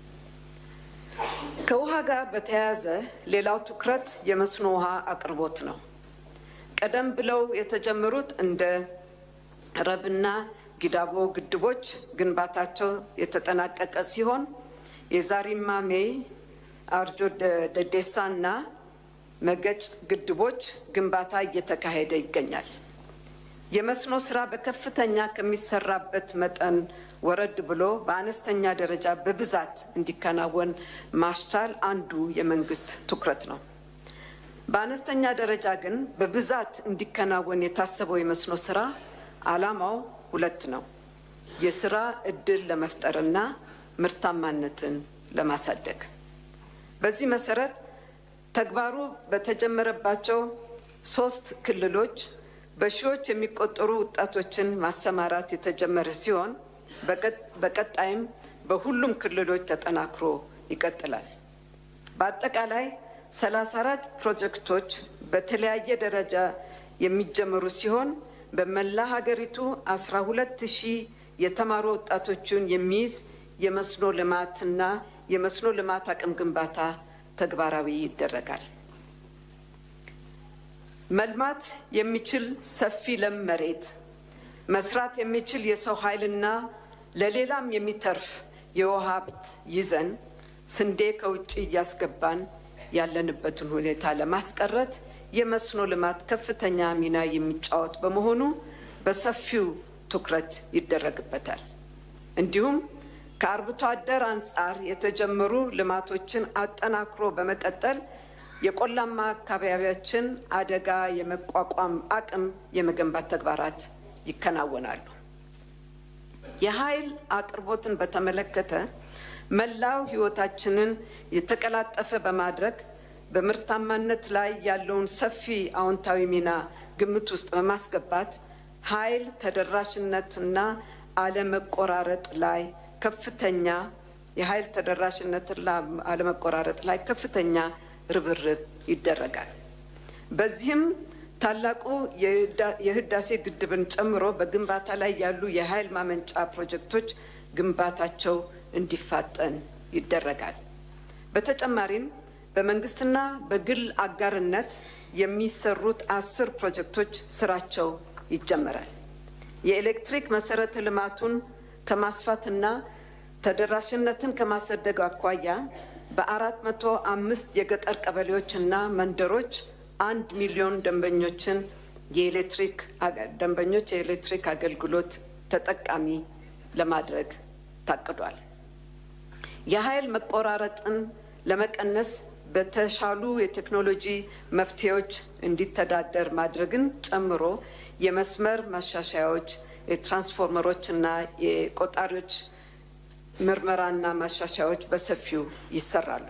ከውሃ ጋር በተያያዘ ሌላው ትኩረት የመስኖ ውሃ አቅርቦት ነው። ቀደም ብለው የተጀመሩት እንደ ረብና ጊዳቦ ግድቦች ግንባታቸው የተጠናቀቀ ሲሆን የዛሪማሜ አርጆ ደዴሳ እና መገጭ ግድቦች ግንባታ እየተካሄደ ይገኛል። የመስኖ ስራ በከፍተኛ ከሚሰራበት መጠን ወረድ ብሎ በአነስተኛ ደረጃ በብዛት እንዲከናወን ማስቻል አንዱ የመንግስት ትኩረት ነው። በአነስተኛ ደረጃ ግን በብዛት እንዲከናወን የታሰበው የመስኖ ስራ ዓላማው ሁለት ነው። የስራ እድል ለመፍጠርና ምርታማነትን ለማሳደግ። በዚህ መሰረት ተግባሩ በተጀመረባቸው ሶስት ክልሎች በሺዎች የሚቆጠሩ ወጣቶችን ማሰማራት የተጀመረ ሲሆን በቀጣይም በሁሉም ክልሎች ተጠናክሮ ይቀጥላል። በአጠቃላይ ሰላሳ አራት ፕሮጀክቶች በተለያየ ደረጃ የሚጀመሩ ሲሆን በመላ ሀገሪቱ አስራ ሁለት ሺህ የተማሩ ወጣቶችን የሚይዝ የመስኖ ልማትና የመስኖ ልማት አቅም ግንባታ ተግባራዊ ይደረጋል። መልማት የሚችል ሰፊ ለም መሬት፣ መስራት የሚችል የሰው ኃይልና ለሌላም የሚተርፍ የውሃ ሀብት ይዘን ስንዴ ከውጭ እያስገባን ያለንበትን ሁኔታ ለማስቀረት የመስኖ ልማት ከፍተኛ ሚና የሚጫወት በመሆኑ በሰፊው ትኩረት ይደረግበታል። እንዲሁም ከአርብቶ አደር አንጻር የተጀመሩ ልማቶችን አጠናክሮ በመቀጠል የቆላማ አካባቢያችን አደጋ የመቋቋም አቅም የመገንባት ተግባራት ይከናወናሉ። የኃይል አቅርቦትን በተመለከተ መላው ሕይወታችንን የተቀላጠፈ በማድረግ በምርታማነት ላይ ያለውን ሰፊ አዎንታዊ ሚና ግምት ውስጥ በማስገባት ኃይል ተደራሽነትና አለመቆራረጥ ላይ ከፍተኛ የኃይል ተደራሽነትና አለመቆራረጥ ላይ ከፍተኛ ርብርብ ይደረጋል። በዚህም ታላቁ የህዳሴ ግድብን ጨምሮ በግንባታ ላይ ያሉ የኃይል ማመንጫ ፕሮጀክቶች ግንባታቸው እንዲፋጠን ይደረጋል። በተጨማሪም በመንግስትና በግል አጋርነት የሚሰሩት አስር ፕሮጀክቶች ስራቸው ይጀመራል። የኤሌክትሪክ መሰረተ ልማቱን ከማስፋትና ተደራሽነትን ከማሳደግ አኳያ በአራት መቶ አምስት የገጠር ቀበሌዎችና መንደሮች አንድ ሚሊዮን ደንበኞችን የኤሌክትሪክ ደንበኞች የኤሌክትሪክ አገልግሎት ተጠቃሚ ለማድረግ ታቅዷል። የኃይል መቆራረጥን ለመቀነስ በተሻሉ የቴክኖሎጂ መፍትሄዎች እንዲተዳደር ማድረግን ጨምሮ የመስመር ማሻሻያዎች፣ የትራንስፎርመሮች እና የቆጣሪዎች ምርመራና ማሻሻያዎች በሰፊው ይሰራሉ።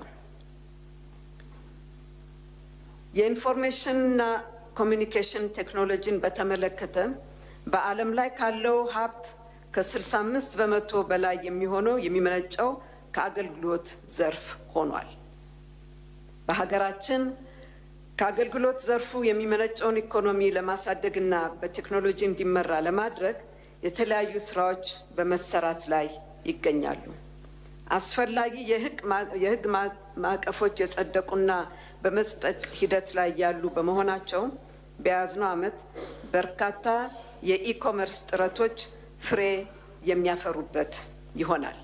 የኢንፎርሜሽንና ኮሚኒኬሽን ቴክኖሎጂን በተመለከተ በዓለም ላይ ካለው ሀብት ከ65 በመቶ በላይ የሚሆነው የሚመነጨው ከአገልግሎት ዘርፍ ሆኗል። በሀገራችን ከአገልግሎት ዘርፉ የሚመነጨውን ኢኮኖሚ ለማሳደግና በቴክኖሎጂ እንዲመራ ለማድረግ የተለያዩ ስራዎች በመሰራት ላይ ይገኛሉ። አስፈላጊ የሕግ ማዕቀፎች የጸደቁና በመጽደቅ ሂደት ላይ ያሉ በመሆናቸው በያዝነው ዓመት በርካታ የኢኮመርስ ጥረቶች ፍሬ የሚያፈሩበት ይሆናል።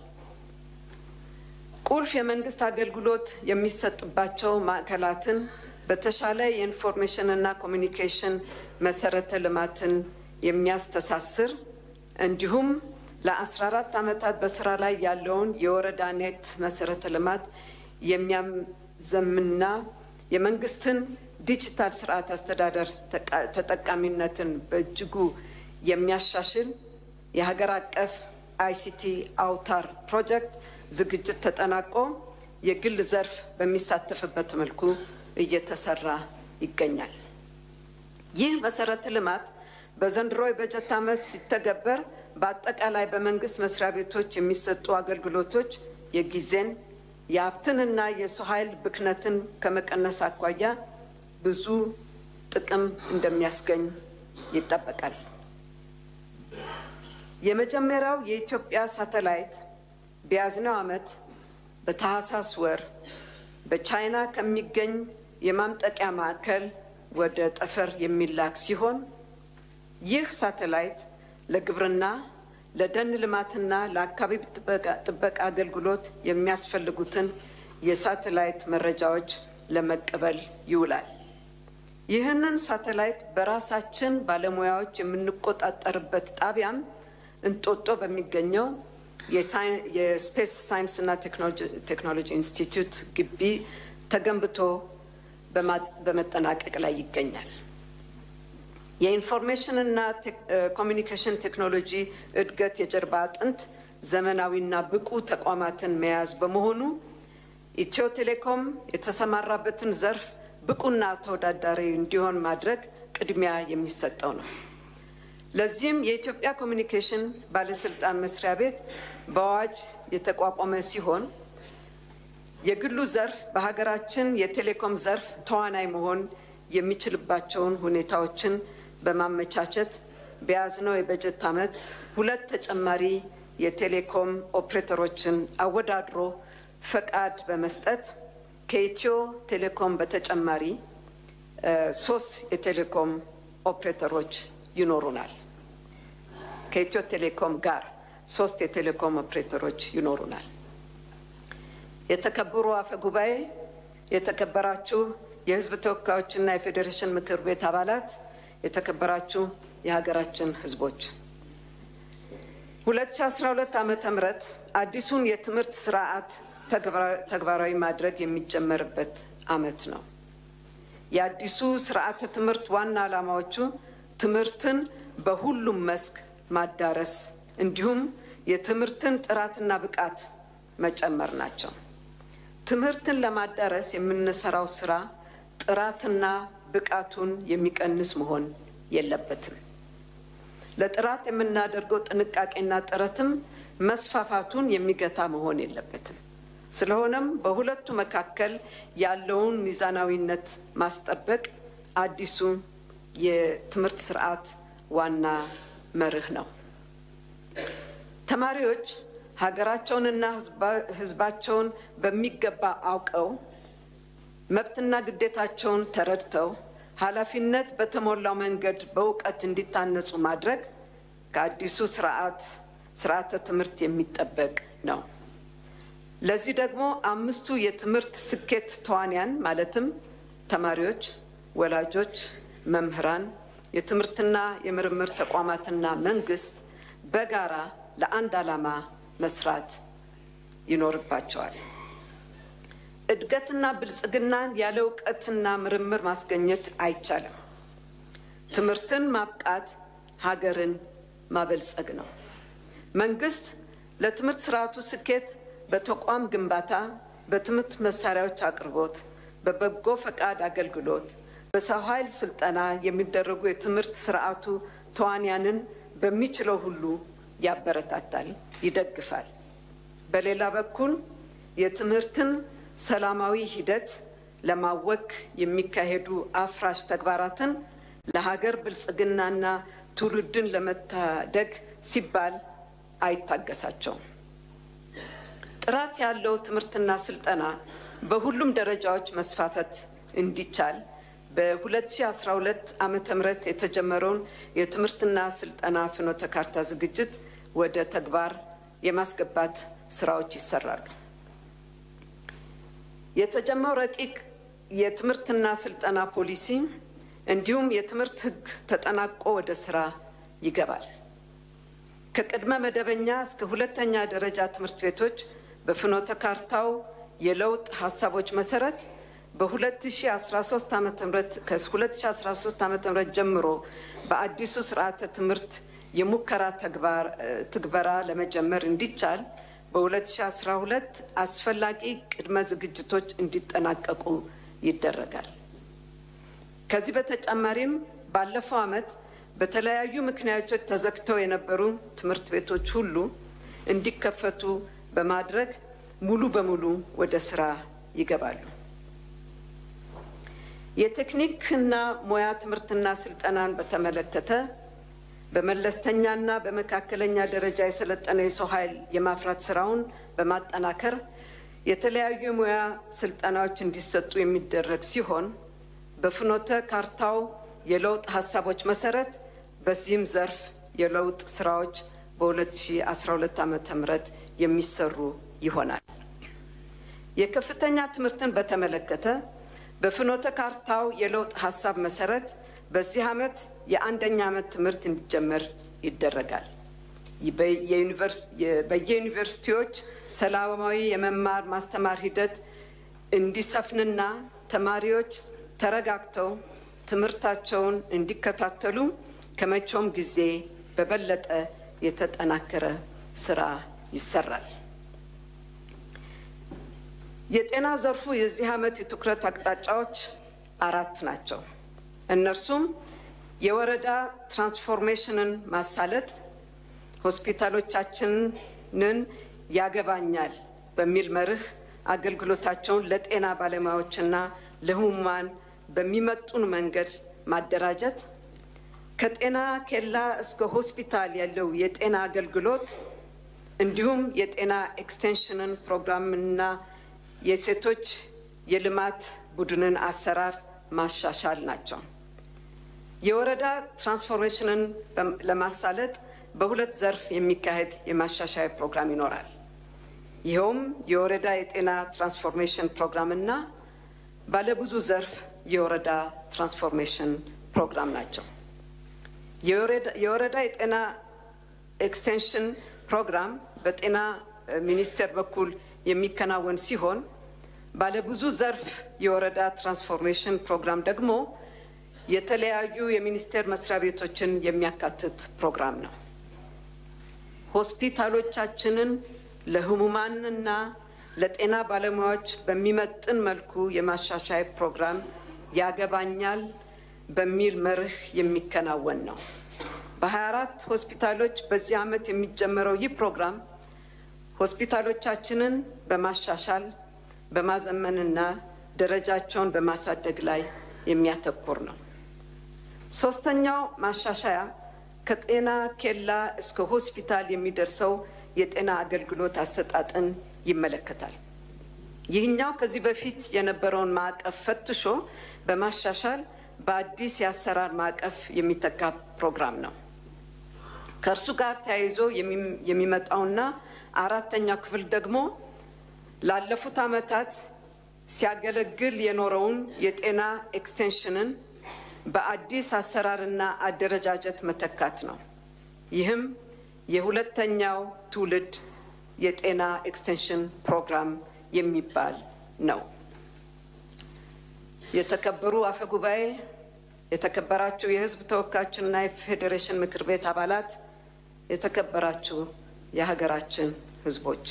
ቁልፍ የመንግስት አገልግሎት የሚሰጥባቸው ማዕከላትን በተሻለ የኢንፎርሜሽንና ኮሚኒኬሽን መሰረተ ልማትን የሚያስተሳስር እንዲሁም ለ14 ዓመታት በስራ ላይ ያለውን የወረዳ ኔት መሰረተ ልማት የሚያዘምንና የመንግስትን ዲጂታል ስርዓት አስተዳደር ተጠቃሚነትን በእጅጉ የሚያሻሽል የሀገር አቀፍ አይሲቲ አውታር ፕሮጀክት ዝግጅት ተጠናቆ የግል ዘርፍ በሚሳተፍበት መልኩ እየተሰራ ይገኛል። ይህ መሰረተ ልማት በዘንድሮ የበጀት ዓመት ሲተገበር በአጠቃላይ በመንግስት መስሪያ ቤቶች የሚሰጡ አገልግሎቶች የጊዜን የሀብትንና የሰው ኃይል ብክነትን ከመቀነስ አኳያ ብዙ ጥቅም እንደሚያስገኝ ይጠበቃል። የመጀመሪያው የኢትዮጵያ ሳተላይት በያዝነው ዓመት በታህሳስ ወር በቻይና ከሚገኝ የማምጠቂያ ማዕከል ወደ ጠፈር የሚላክ ሲሆን ይህ ሳተላይት ለግብርና፣ ለደን ልማትና ለአካባቢ ጥበቃ አገልግሎት የሚያስፈልጉትን የሳተላይት መረጃዎች ለመቀበል ይውላል። ይህንን ሳተላይት በራሳችን ባለሙያዎች የምንቆጣጠርበት ጣቢያም እንጦጦ በሚገኘው የስፔስ ሳይንስና ቴክኖሎጂ ኢንስቲትዩት ግቢ ተገንብቶ በመጠናቀቅ ላይ ይገኛል። የኢንፎርሜሽንና ኮሚኒኬሽን ቴክኖሎጂ እድገት የጀርባ አጥንት ዘመናዊና ብቁ ተቋማትን መያዝ በመሆኑ ኢትዮ ቴሌኮም የተሰማራበትን ዘርፍ ብቁና ተወዳዳሪ እንዲሆን ማድረግ ቅድሚያ የሚሰጠው ነው። ለዚህም የኢትዮጵያ ኮሚኒኬሽን ባለስልጣን መስሪያ ቤት በአዋጅ የተቋቋመ ሲሆን የግሉ ዘርፍ በሀገራችን የቴሌኮም ዘርፍ ተዋናይ መሆን የሚችልባቸውን ሁኔታዎችን በማመቻቸት በያዝነው የበጀት ዓመት ሁለት ተጨማሪ የቴሌኮም ኦፕሬተሮችን አወዳድሮ ፈቃድ በመስጠት ከኢትዮ ቴሌኮም በተጨማሪ ሶስት የቴሌኮም ኦፕሬተሮች ይኖሩናል። ከኢትዮ ቴሌኮም ጋር ሶስት የቴሌኮም ኦፕሬተሮች ይኖሩናል። የተከበሩ አፈ ጉባኤ፣ የተከበራችሁ የሕዝብ ተወካዮችና የፌዴሬሽን ምክር ቤት አባላት፣ የተከበራችሁ የሀገራችን ሕዝቦች 2012 ዓመተ ምህረት አዲሱን የትምህርት ስርዓት ተግባራዊ ማድረግ የሚጀመርበት ዓመት ነው። የአዲሱ ስርዓተ ትምህርት ዋና ዓላማዎቹ ትምህርትን በሁሉም መስክ ማዳረስ እንዲሁም የትምህርትን ጥራትና ብቃት መጨመር ናቸው። ትምህርትን ለማዳረስ የምንሰራው ስራ ጥራትና ብቃቱን የሚቀንስ መሆን የለበትም። ለጥራት የምናደርገው ጥንቃቄና ጥረትም መስፋፋቱን የሚገታ መሆን የለበትም። ስለሆነም በሁለቱ መካከል ያለውን ሚዛናዊነት ማስጠበቅ አዲሱ የትምህርት ስርዓት ዋና መርህ ነው። ተማሪዎች ሀገራቸውንና ሕዝባቸውን በሚገባ አውቀው መብትና ግዴታቸውን ተረድተው ኃላፊነት በተሞላው መንገድ በእውቀት እንዲታነጹ ማድረግ ከአዲሱ ስርዓት ስርዓተ ትምህርት የሚጠበቅ ነው። ለዚህ ደግሞ አምስቱ የትምህርት ስኬት ተዋንያን ማለትም ተማሪዎች፣ ወላጆች፣ መምህራን፣ የትምህርትና የምርምር ተቋማትና መንግስት በጋራ ለአንድ ዓላማ መስራት ይኖርባቸዋል። እድገትና ብልጽግናን ያለ እውቀትና ምርምር ማስገኘት አይቻልም። ትምህርትን ማብቃት ሀገርን ማበልጸግ ነው። መንግስት ለትምህርት ስርዓቱ ስኬት በተቋም ግንባታ፣ በትምህርት መሳሪያዎች አቅርቦት፣ በበጎ ፈቃድ አገልግሎት፣ በሰው ኃይል ስልጠና የሚደረጉ የትምህርት ስርዓቱ ተዋንያንን በሚችለው ሁሉ ያበረታታል፣ ይደግፋል። በሌላ በኩል የትምህርትን ሰላማዊ ሂደት ለማወክ የሚካሄዱ አፍራሽ ተግባራትን ለሀገር ብልጽግናና ትውልድን ለመታደግ ሲባል አይታገሳቸውም። ጥራት ያለው ትምህርትና ስልጠና በሁሉም ደረጃዎች መስፋፈት እንዲቻል በ2012 ዓመተ ምህረት የተጀመረውን የትምህርትና ስልጠና ፍኖተ ካርታ ዝግጅት ወደ ተግባር የማስገባት ስራዎች ይሰራሉ። የተጀመረው ረቂቅ የትምህርትና ስልጠና ፖሊሲ እንዲሁም የትምህርት ሕግ ተጠናቆ ወደ ስራ ይገባል። ከቅድመ መደበኛ እስከ ሁለተኛ ደረጃ ትምህርት ቤቶች በፍኖተ ካርታው የለውጥ ሀሳቦች መሰረት በ2013 ዓ ም ከ2013 ዓ ም ጀምሮ በአዲሱ ስርዓተ ትምህርት የሙከራ ትግበራ ለመጀመር እንዲቻል በ2012 አስፈላጊ ቅድመ ዝግጅቶች እንዲጠናቀቁ ይደረጋል። ከዚህ በተጨማሪም ባለፈው ዓመት በተለያዩ ምክንያቶች ተዘግተው የነበሩ ትምህርት ቤቶች ሁሉ እንዲከፈቱ በማድረግ ሙሉ በሙሉ ወደ ስራ ይገባሉ። የቴክኒክና ሙያ ትምህርትና ስልጠናን በተመለከተ በመለስተኛና በመካከለኛ ደረጃ የሰለጠነ የሰው ኃይል የማፍራት ስራውን በማጠናከር የተለያዩ የሙያ ስልጠናዎች እንዲሰጡ የሚደረግ ሲሆን በፍኖተ ካርታው የለውጥ ሀሳቦች መሰረት በዚህም ዘርፍ የለውጥ ስራዎች በ2012 ዓ ም የሚሰሩ ይሆናል። የከፍተኛ ትምህርትን በተመለከተ በፍኖተ ካርታው የለውጥ ሀሳብ መሰረት በዚህ ዓመት የአንደኛ ዓመት ትምህርት እንዲጀመር ይደረጋል። በየዩኒቨርሲቲዎች ሰላማዊ የመማር ማስተማር ሂደት እንዲሰፍንና ተማሪዎች ተረጋግተው ትምህርታቸውን እንዲከታተሉ ከመቼውም ጊዜ በበለጠ የተጠናከረ ስራ ይሰራል። የጤና ዘርፉ የዚህ ዓመት የትኩረት አቅጣጫዎች አራት ናቸው። እነርሱም የወረዳ ትራንስፎርሜሽንን ማሳለጥ፣ ሆስፒታሎቻችንን ያገባኛል በሚል መርህ አገልግሎታቸውን ለጤና ባለሙያዎችና ለህሙማን በሚመጡን መንገድ ማደራጀት፣ ከጤና ኬላ እስከ ሆስፒታል ያለው የጤና አገልግሎት እንዲሁም የጤና ኤክስቴንሽንን ፕሮግራምና የሴቶች የልማት ቡድንን አሰራር ማሻሻል ናቸው። የወረዳ ትራንስፎርሜሽንን ለማሳለጥ በሁለት ዘርፍ የሚካሄድ የማሻሻያ ፕሮግራም ይኖራል። ይኸውም የወረዳ የጤና ትራንስፎርሜሽን ፕሮግራም እና ባለብዙ ዘርፍ የወረዳ ትራንስፎርሜሽን ፕሮግራም ናቸው። የወረዳ የጤና ኤክስቴንሽን ፕሮግራም በጤና ሚኒስቴር በኩል የሚከናወን ሲሆን ባለብዙ ዘርፍ የወረዳ ትራንስፎርሜሽን ፕሮግራም ደግሞ የተለያዩ የሚኒስቴር መስሪያ ቤቶችን የሚያካትት ፕሮግራም ነው። ሆስፒታሎቻችንን ለህሙማንና ለጤና ባለሙያዎች በሚመጥን መልኩ የማሻሻያ ፕሮግራም ያገባኛል በሚል መርህ የሚከናወን ነው። በ24 ሆስፒታሎች በዚህ ዓመት የሚጀመረው ይህ ፕሮግራም ሆስፒታሎቻችንን በማሻሻል በማዘመንና ደረጃቸውን በማሳደግ ላይ የሚያተኩር ነው። ሶስተኛው ማሻሻያ ከጤና ኬላ እስከ ሆስፒታል የሚደርሰው የጤና አገልግሎት አሰጣጥን ይመለከታል። ይህኛው ከዚህ በፊት የነበረውን ማዕቀፍ ፈትሾ በማሻሻል በአዲስ የአሰራር ማዕቀፍ የሚተካ ፕሮግራም ነው። ከእርሱ ጋር ተያይዞ የሚመጣውና አራተኛው ክፍል ደግሞ ላለፉት ዓመታት ሲያገለግል የኖረውን የጤና ኤክስቴንሽንን በአዲስ አሰራርና አደረጃጀት መተካት ነው። ይህም የሁለተኛው ትውልድ የጤና ኤክስቴንሽን ፕሮግራም የሚባል ነው። የተከበሩ አፈ ጉባኤ፣ የተከበራችሁ የሕዝብ ተወካዮችና የፌዴሬሽን ምክር ቤት አባላት፣ የተከበራችሁ የሀገራችን ሕዝቦች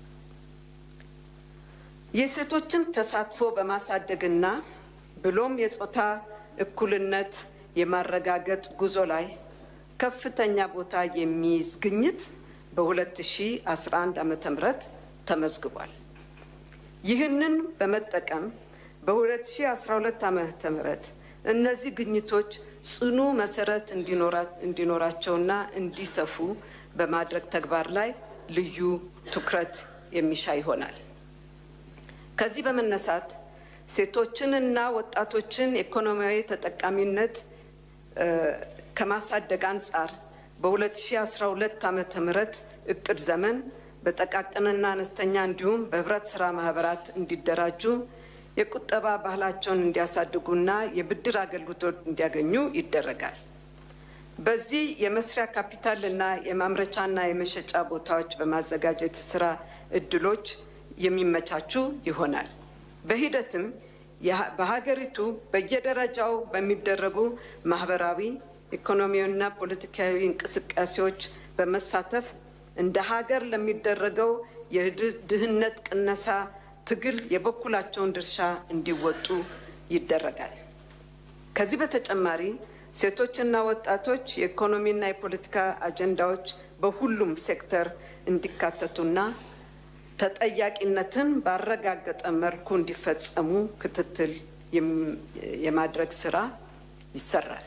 የሴቶችን ተሳትፎ በማሳደግና ብሎም የጾታ እኩልነት የማረጋገጥ ጉዞ ላይ ከፍተኛ ቦታ የሚይዝ ግኝት በ2011 ዓ ም ተመዝግቧል። ይህንን በመጠቀም በ2012 ዓ ም እነዚህ ግኝቶች ጽኑ መሰረት እንዲኖራቸውና እንዲሰፉ በማድረግ ተግባር ላይ ልዩ ትኩረት የሚሻ ይሆናል። ከዚህ በመነሳት ሴቶችንና ወጣቶችን ኢኮኖሚያዊ ተጠቃሚነት ከማሳደግ አንጻር በ2012 ዓ ም እቅድ ዘመን በጠቃቅንና አነስተኛ እንዲሁም በህብረት ስራ ማህበራት እንዲደራጁ የቁጠባ ባህላቸውን እንዲያሳድጉና የብድር አገልግሎት እንዲያገኙ ይደረጋል። በዚህ የመስሪያ ካፒታልና የማምረቻና የመሸጫ ቦታዎች በማዘጋጀት ስራ እድሎች የሚመቻቹ ይሆናል። በሂደትም በሀገሪቱ በየደረጃው በሚደረጉ ማህበራዊ፣ ኢኮኖሚያዊና ፖለቲካዊ እንቅስቃሴዎች በመሳተፍ እንደ ሀገር ለሚደረገው የድህነት ቅነሳ ትግል የበኩላቸውን ድርሻ እንዲወጡ ይደረጋል። ከዚህ በተጨማሪ ሴቶችና ወጣቶች የኢኮኖሚና የፖለቲካ አጀንዳዎች በሁሉም ሴክተር እንዲካተቱና ተጠያቂነትን ባረጋገጠ መልኩ እንዲፈጸሙ ክትትል የማድረግ ስራ ይሰራል።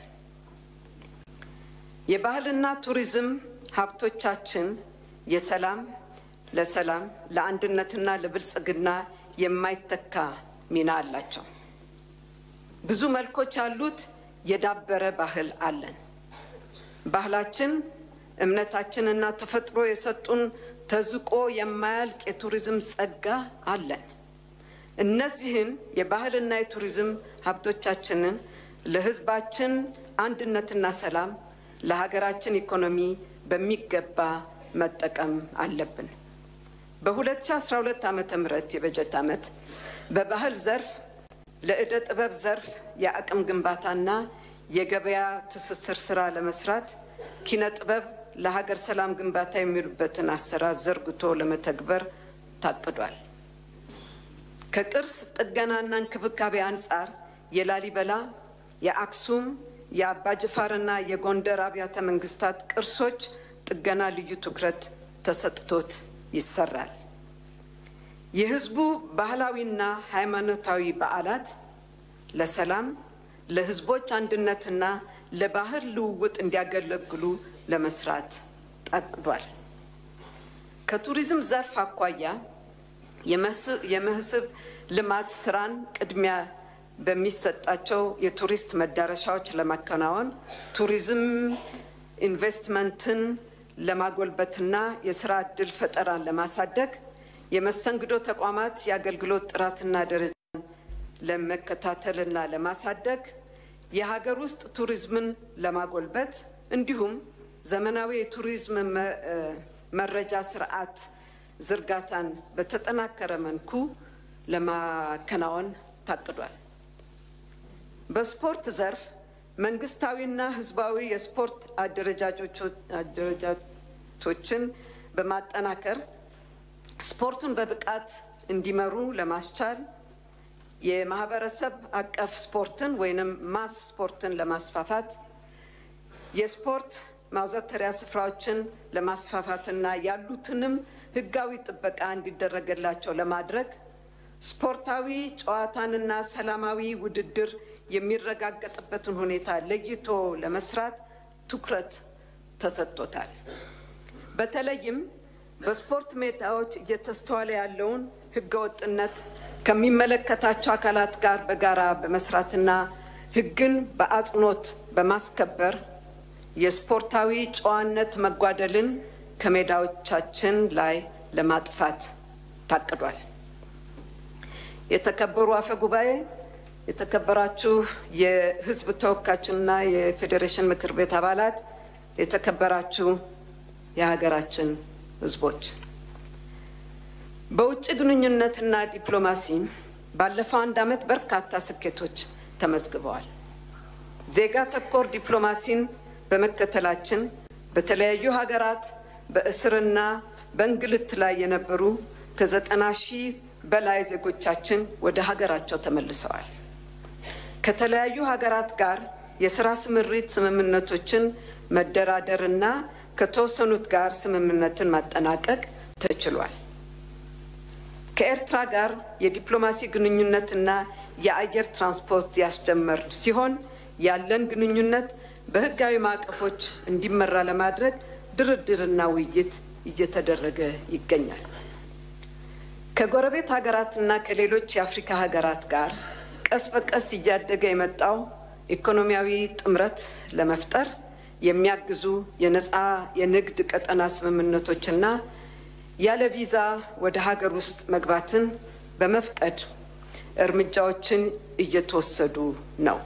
የባህልና ቱሪዝም ሀብቶቻችን የሰላም ለሰላም ለአንድነትና ለብልጽግና የማይተካ ሚና አላቸው። ብዙ መልኮች ያሉት የዳበረ ባህል አለን። ባህላችን፣ እምነታችንና ተፈጥሮ የሰጡን ተዝቆ የማያልቅ የቱሪዝም ጸጋ አለን። እነዚህን የባህልና የቱሪዝም ሀብቶቻችንን ለሕዝባችን አንድነትና ሰላም ለሀገራችን ኢኮኖሚ በሚገባ መጠቀም አለብን። በ2012 ዓ ም የበጀት ዓመት በባህል ዘርፍ ለዕደ ጥበብ ዘርፍ የአቅም ግንባታና የገበያ ትስስር ስራ ለመስራት ኪነ ጥበብ ለሀገር ሰላም ግንባታ የሚውሉበትን አሰራር ዘርግቶ ለመተግበር ታቅዷል። ከቅርስ ጥገናና እንክብካቤ አንጻር የላሊበላ፣ የአክሱም፣ የአባጅፋርና የጎንደር አብያተ መንግስታት ቅርሶች ጥገና ልዩ ትኩረት ተሰጥቶት ይሰራል። የህዝቡ ባህላዊና ሃይማኖታዊ በዓላት ለሰላም፣ ለህዝቦች አንድነትና ለባህል ልውውጥ እንዲያገለግሉ ለመስራት ታቅዷል። ከቱሪዝም ዘርፍ አኳያ የመስህብ ልማት ስራን ቅድሚያ በሚሰጣቸው የቱሪስት መዳረሻዎች ለማከናወን ቱሪዝም ኢንቨስትመንትን ለማጎልበትና የስራ ዕድል ፈጠራን ለማሳደግ የመስተንግዶ ተቋማት የአገልግሎት ጥራትና ደረጃን ለመከታተልና ለማሳደግ የሀገር ውስጥ ቱሪዝምን ለማጎልበት እንዲሁም ዘመናዊ የቱሪዝም መረጃ ስርዓት ዝርጋታን በተጠናከረ መልኩ ለማከናወን ታቅዷል። በስፖርት ዘርፍ መንግስታዊና ህዝባዊ የስፖርት አደረጃቶችን በማጠናከር ስፖርቱን በብቃት እንዲመሩ ለማስቻል የማህበረሰብ አቀፍ ስፖርትን ወይንም ማስ ስፖርትን ለማስፋፋት የስፖርት ማዘውተሪያ ስፍራዎችን ለማስፋፋትና ያሉትንም ህጋዊ ጥበቃ እንዲደረገላቸው ለማድረግ ስፖርታዊ ጨዋታንና ሰላማዊ ውድድር የሚረጋገጥበትን ሁኔታ ለይቶ ለመስራት ትኩረት ተሰጥቶታል። በተለይም በስፖርት ሜዳዎች እየተስተዋለ ያለውን ህገወጥነት ከሚመለከታቸው አካላት ጋር በጋራ በመስራትና ህግን በአጽንኦት በማስከበር የስፖርታዊ ጨዋነት መጓደልን ከሜዳዎቻችን ላይ ለማጥፋት ታቅዷል። የተከበሩ አፈ ጉባኤ፣ የተከበራችሁ የህዝብ ተወካዮችና የፌዴሬሽን ምክር ቤት አባላት፣ የተከበራችሁ የሀገራችን ህዝቦች፣ በውጭ ግንኙነትና ዲፕሎማሲ ባለፈው አንድ ዓመት በርካታ ስኬቶች ተመዝግበዋል። ዜጋ ተኮር ዲፕሎማሲን በመከተላችን በተለያዩ ሀገራት በእስርና በእንግልት ላይ የነበሩ ከዘጠና ሺህ በላይ ዜጎቻችን ወደ ሀገራቸው ተመልሰዋል። ከተለያዩ ሀገራት ጋር የስራ ስምሪት ስምምነቶችን መደራደርና ከተወሰኑት ጋር ስምምነትን ማጠናቀቅ ተችሏል። ከኤርትራ ጋር የዲፕሎማሲ ግንኙነትና የአየር ትራንስፖርት ያስጀመር ሲሆን ያለን ግንኙነት በህጋዊ ማዕቀፎች እንዲመራ ለማድረግ ድርድርና ውይይት እየተደረገ ይገኛል። ከጎረቤት ሀገራትና ከሌሎች የአፍሪካ ሀገራት ጋር ቀስ በቀስ እያደገ የመጣው ኢኮኖሚያዊ ጥምረት ለመፍጠር የሚያግዙ የነፃ የንግድ ቀጠና ስምምነቶችና ያለ ቪዛ ወደ ሀገር ውስጥ መግባትን በመፍቀድ እርምጃዎችን እየተወሰዱ ነው።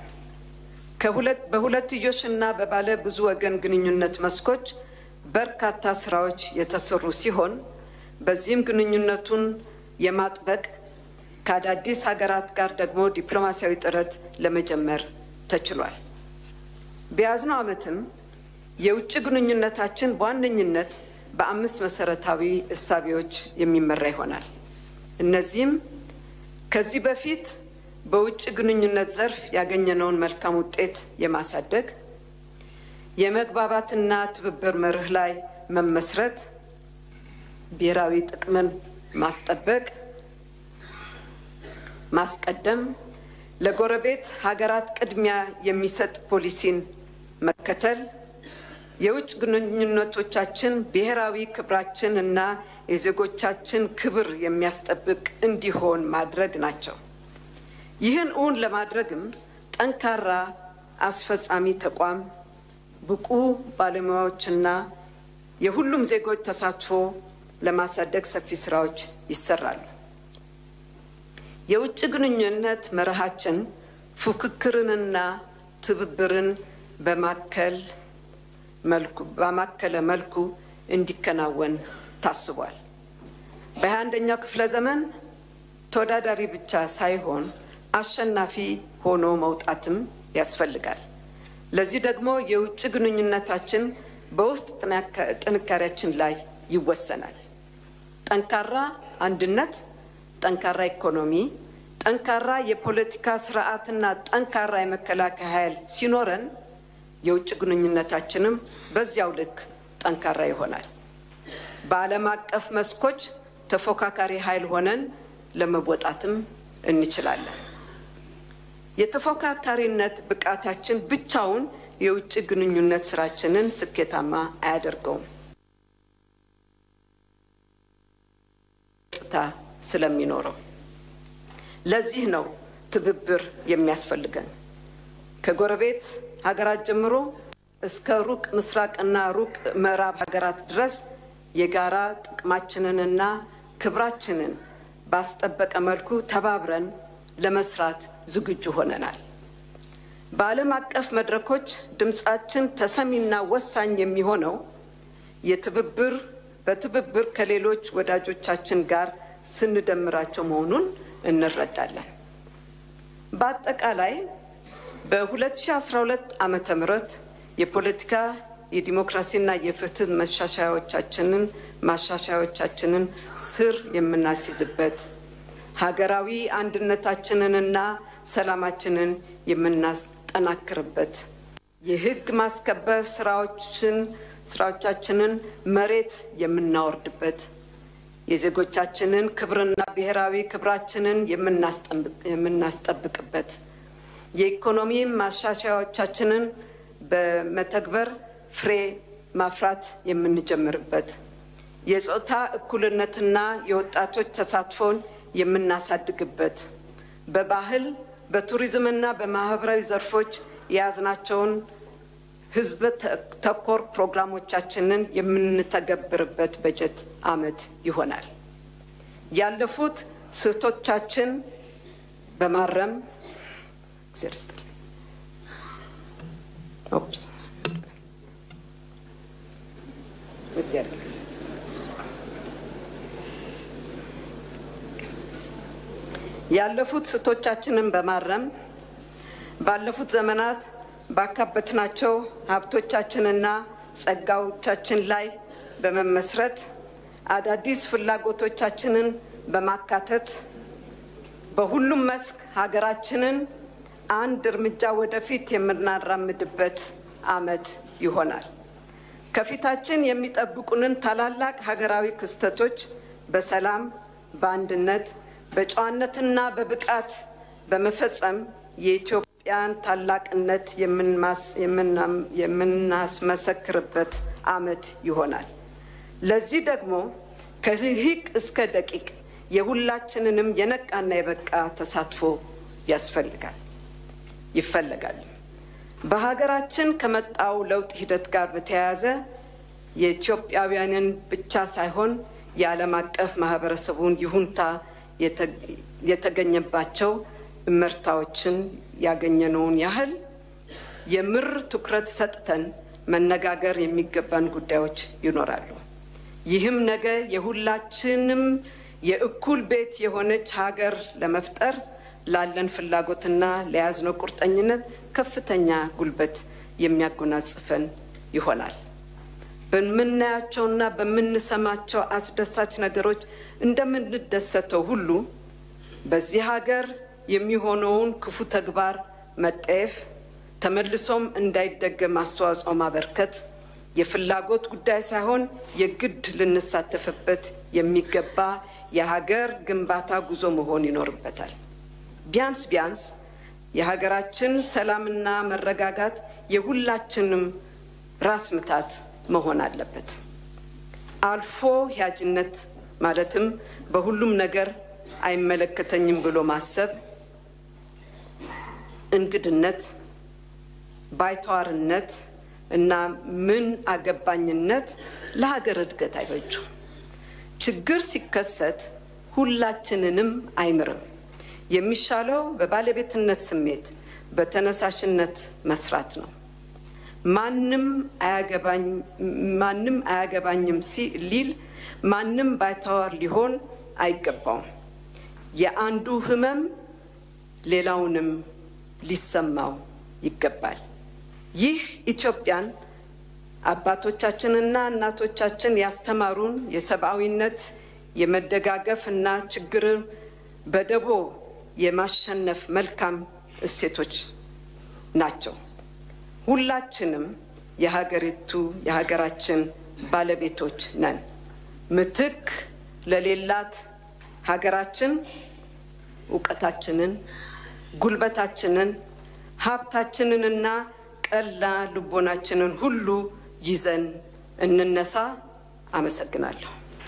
በሁለትዮሽና በባለ ብዙ ወገን ግንኙነት መስኮች በርካታ ስራዎች የተሰሩ ሲሆን በዚህም ግንኙነቱን የማጥበቅ ከአዳዲስ ሀገራት ጋር ደግሞ ዲፕሎማሲያዊ ጥረት ለመጀመር ተችሏል። በያዝነው ዓመትም የውጭ ግንኙነታችን በዋነኝነት በአምስት መሰረታዊ እሳቤዎች የሚመራ ይሆናል። እነዚህም ከዚህ በፊት በውጭ ግንኙነት ዘርፍ ያገኘነውን መልካም ውጤት የማሳደግ የመግባባትና ትብብር መርህ ላይ መመስረት፣ ብሔራዊ ጥቅምን ማስጠበቅ፣ ማስቀደም፣ ለጎረቤት ሀገራት ቅድሚያ የሚሰጥ ፖሊሲን መከተል፣ የውጭ ግንኙነቶቻችን ብሔራዊ ክብራችን እና የዜጎቻችን ክብር የሚያስጠብቅ እንዲሆን ማድረግ ናቸው። ይህን እውን ለማድረግም ጠንካራ አስፈጻሚ ተቋም፣ ብቁ ባለሙያዎችና የሁሉም ዜጎች ተሳትፎ ለማሳደግ ሰፊ ስራዎች ይሰራሉ። የውጭ ግንኙነት መርሃችን ፉክክርንና ትብብርን በማከል መልኩ ባማከለ መልኩ እንዲከናወን ታስቧል። በሃያ አንደኛው ክፍለ ዘመን ተወዳዳሪ ብቻ ሳይሆን አሸናፊ ሆኖ መውጣትም ያስፈልጋል። ለዚህ ደግሞ የውጭ ግንኙነታችን በውስጥ ጥንካሬያችን ላይ ይወሰናል። ጠንካራ አንድነት፣ ጠንካራ ኢኮኖሚ፣ ጠንካራ የፖለቲካ ስርዓትና ጠንካራ የመከላከያ ኃይል ሲኖረን የውጭ ግንኙነታችንም በዚያው ልክ ጠንካራ ይሆናል። በዓለም አቀፍ መስኮች ተፎካካሪ ኃይል ሆነን ለመወጣትም እንችላለን። የተፎካካሪነት ብቃታችን ብቻውን የውጭ ግንኙነት ስራችንን ስኬታማ አያደርገውም። ገጽታ ስለሚኖረው ለዚህ ነው ትብብር የሚያስፈልገን። ከጎረቤት ሀገራት ጀምሮ እስከ ሩቅ ምስራቅና ሩቅ ምዕራብ ሀገራት ድረስ የጋራ ጥቅማችንንና ክብራችንን ባስጠበቀ መልኩ ተባብረን ለመስራት ዝግጁ ሆነናል። በዓለም አቀፍ መድረኮች ድምፃችን ተሰሚና ወሳኝ የሚሆነው የትብብር በትብብር ከሌሎች ወዳጆቻችን ጋር ስንደምራቸው መሆኑን እንረዳለን። በአጠቃላይ በ2012 ዓመተ ምህረት የፖለቲካ የዲሞክራሲና የፍትህ መሻሻያዎቻችንን ማሻሻያዎቻችንን ስር የምናስይዝበት ሀገራዊ አንድነታችንንና ሰላማችንን የምናስጠናክርበት የህግ ማስከበር ስራዎችን ስራዎቻችንን መሬት የምናወርድበት የዜጎቻችንን ክብርና ብሔራዊ ክብራችንን የምናስጠብቅበት የኢኮኖሚ ማሻሻያዎቻችንን በመተግበር ፍሬ ማፍራት የምንጀምርበት የጾታ እኩልነትና የወጣቶች ተሳትፎን የምናሳድግበት በባህል በቱሪዝምና በማህበራዊ ዘርፎች የያዝናቸውን ህዝብ ተኮር ፕሮግራሞቻችንን የምንተገብርበት በጀት ዓመት ይሆናል። ያለፉት ስህተቶቻችን በማረም ያለፉት ስህተቶቻችንን በማረም ባለፉት ዘመናት ባካበትናቸው ሀብቶቻችንና ጸጋዎቻችን ላይ በመመስረት አዳዲስ ፍላጎቶቻችንን በማካተት በሁሉም መስክ ሀገራችንን አንድ እርምጃ ወደፊት የምናራምድበት ዓመት ይሆናል። ከፊታችን የሚጠብቁንን ታላላቅ ሀገራዊ ክስተቶች በሰላም፣ በአንድነት፣ በጨዋነትና በብቃት በመፈጸም የኢትዮጵያን ታላቅነት የምናስመሰክርበት ዓመት ይሆናል። ለዚህ ደግሞ ከልሂቅ እስከ ደቂቅ የሁላችንንም የነቃና የበቃ ተሳትፎ ያስፈልጋል ይፈለጋል። በሀገራችን ከመጣው ለውጥ ሂደት ጋር በተያያዘ የኢትዮጵያውያንን ብቻ ሳይሆን የዓለም አቀፍ ማህበረሰቡን ይሁንታ የተገኘባቸው እመርታዎችን ያገኘነውን ያህል የምር ትኩረት ሰጥተን መነጋገር የሚገባን ጉዳዮች ይኖራሉ። ይህም ነገ የሁላችንም የእኩል ቤት የሆነች ሀገር ለመፍጠር ላለን ፍላጎትና ለያዝነው ቁርጠኝነት ከፍተኛ ጉልበት የሚያጎናጽፈን ይሆናል። በምናያቸውና በምንሰማቸው አስደሳች ነገሮች እንደምንደሰተው ሁሉ በዚህ ሀገር የሚሆነውን ክፉ ተግባር መጠየፍ፣ ተመልሶም እንዳይደገም አስተዋጽኦ ማበርከት የፍላጎት ጉዳይ ሳይሆን የግድ ልንሳተፍበት የሚገባ የሀገር ግንባታ ጉዞ መሆን ይኖርበታል። ቢያንስ ቢያንስ የሀገራችን ሰላምና መረጋጋት የሁላችንም ራስ ምታት መሆን አለበት። አልፎ ሂያጅነት ማለትም በሁሉም ነገር አይመለከተኝም ብሎ ማሰብ፣ እንግድነት፣ ባይተዋርነት እና ምን አገባኝነት ለሀገር እድገት አይበጁም። ችግር ሲከሰት ሁላችንንም አይምርም። የሚሻለው በባለቤትነት ስሜት በተነሳሽነት መስራት ነው። ማንም አያገባኝም ሊል ማንም ባይተዋር ሊሆን አይገባውም። የአንዱ ሕመም ሌላውንም ሊሰማው ይገባል። ይህ ኢትዮጵያን አባቶቻችንና እናቶቻችን ያስተማሩን የሰብአዊነት የመደጋገፍ እና ችግርን በደቦ የማሸነፍ መልካም እሴቶች ናቸው። ሁላችንም የሀገሪቱ የሀገራችን ባለቤቶች ነን። ምትክ ለሌላት ሀገራችን እውቀታችንን፣ ጉልበታችንን፣ ሀብታችንንና ቀላ ልቦናችንን ሁሉ ይዘን እንነሳ። አመሰግናለሁ።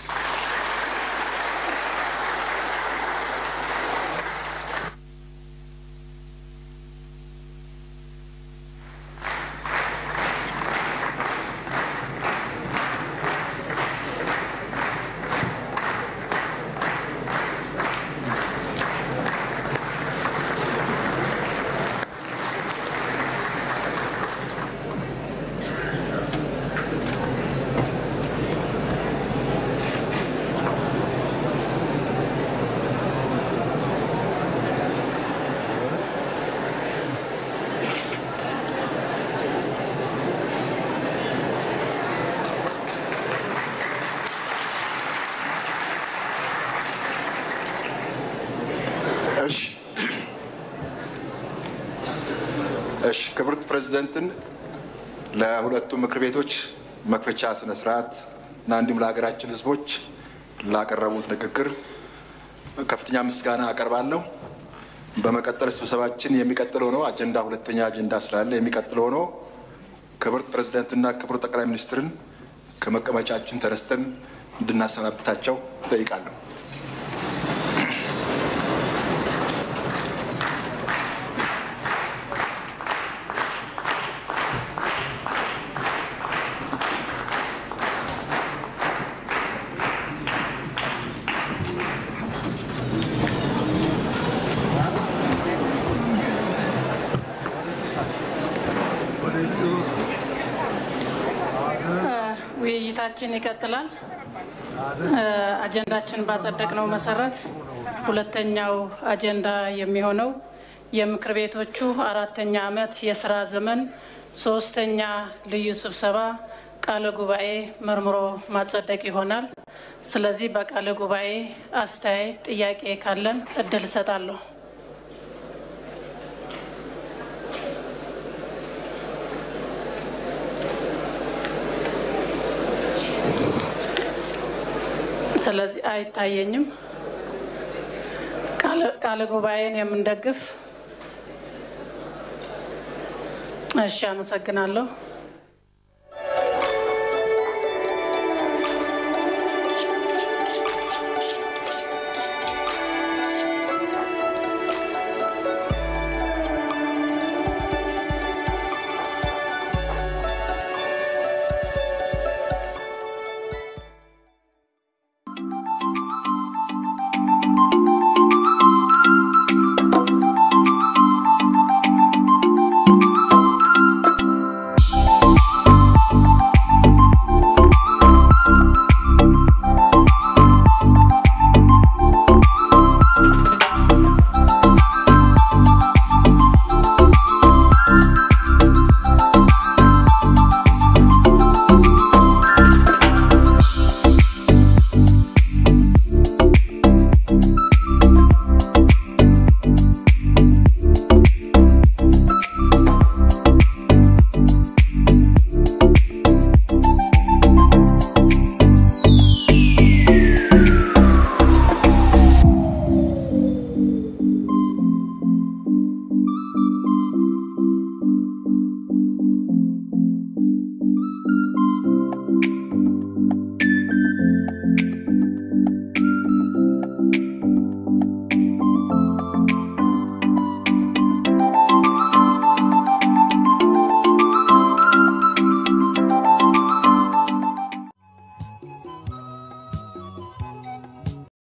እሺ እሺ ክብርት ፕሬዚደንትን ለሁለቱ ምክር ቤቶች መክፈቻ ስነ ስርዓት እና እንዲሁም ለሀገራችን ሕዝቦች ላቀረቡት ንግግር ከፍተኛ ምስጋና አቀርባለሁ። በመቀጠል ስብሰባችን የሚቀጥለው ነው። አጀንዳ ሁለተኛ አጀንዳ ስላለ የሚቀጥለው ነው። ክብርት ፕሬዚደንትና ክቡር ጠቅላይ ሚኒስትርን ከመቀመጫችን ተነስተን እንድናሰናብታቸው እጠይቃለሁ። ውይይታችን ይቀጥላል። አጀንዳችን ባጸደቅነው መሰረት ሁለተኛው አጀንዳ የሚሆነው የምክር ቤቶቹ አራተኛ ዓመት የስራ ዘመን ሶስተኛ ልዩ ስብሰባ ቃለ ጉባኤ መርምሮ ማጸደቅ ይሆናል። ስለዚህ በቃለ ጉባኤ አስተያየት፣ ጥያቄ ካለን እድል እሰጣለሁ። ስለዚህ አይታየኝም። ቃለ ጉባኤን የምንደግፍ እሺ፣ አመሰግናለሁ።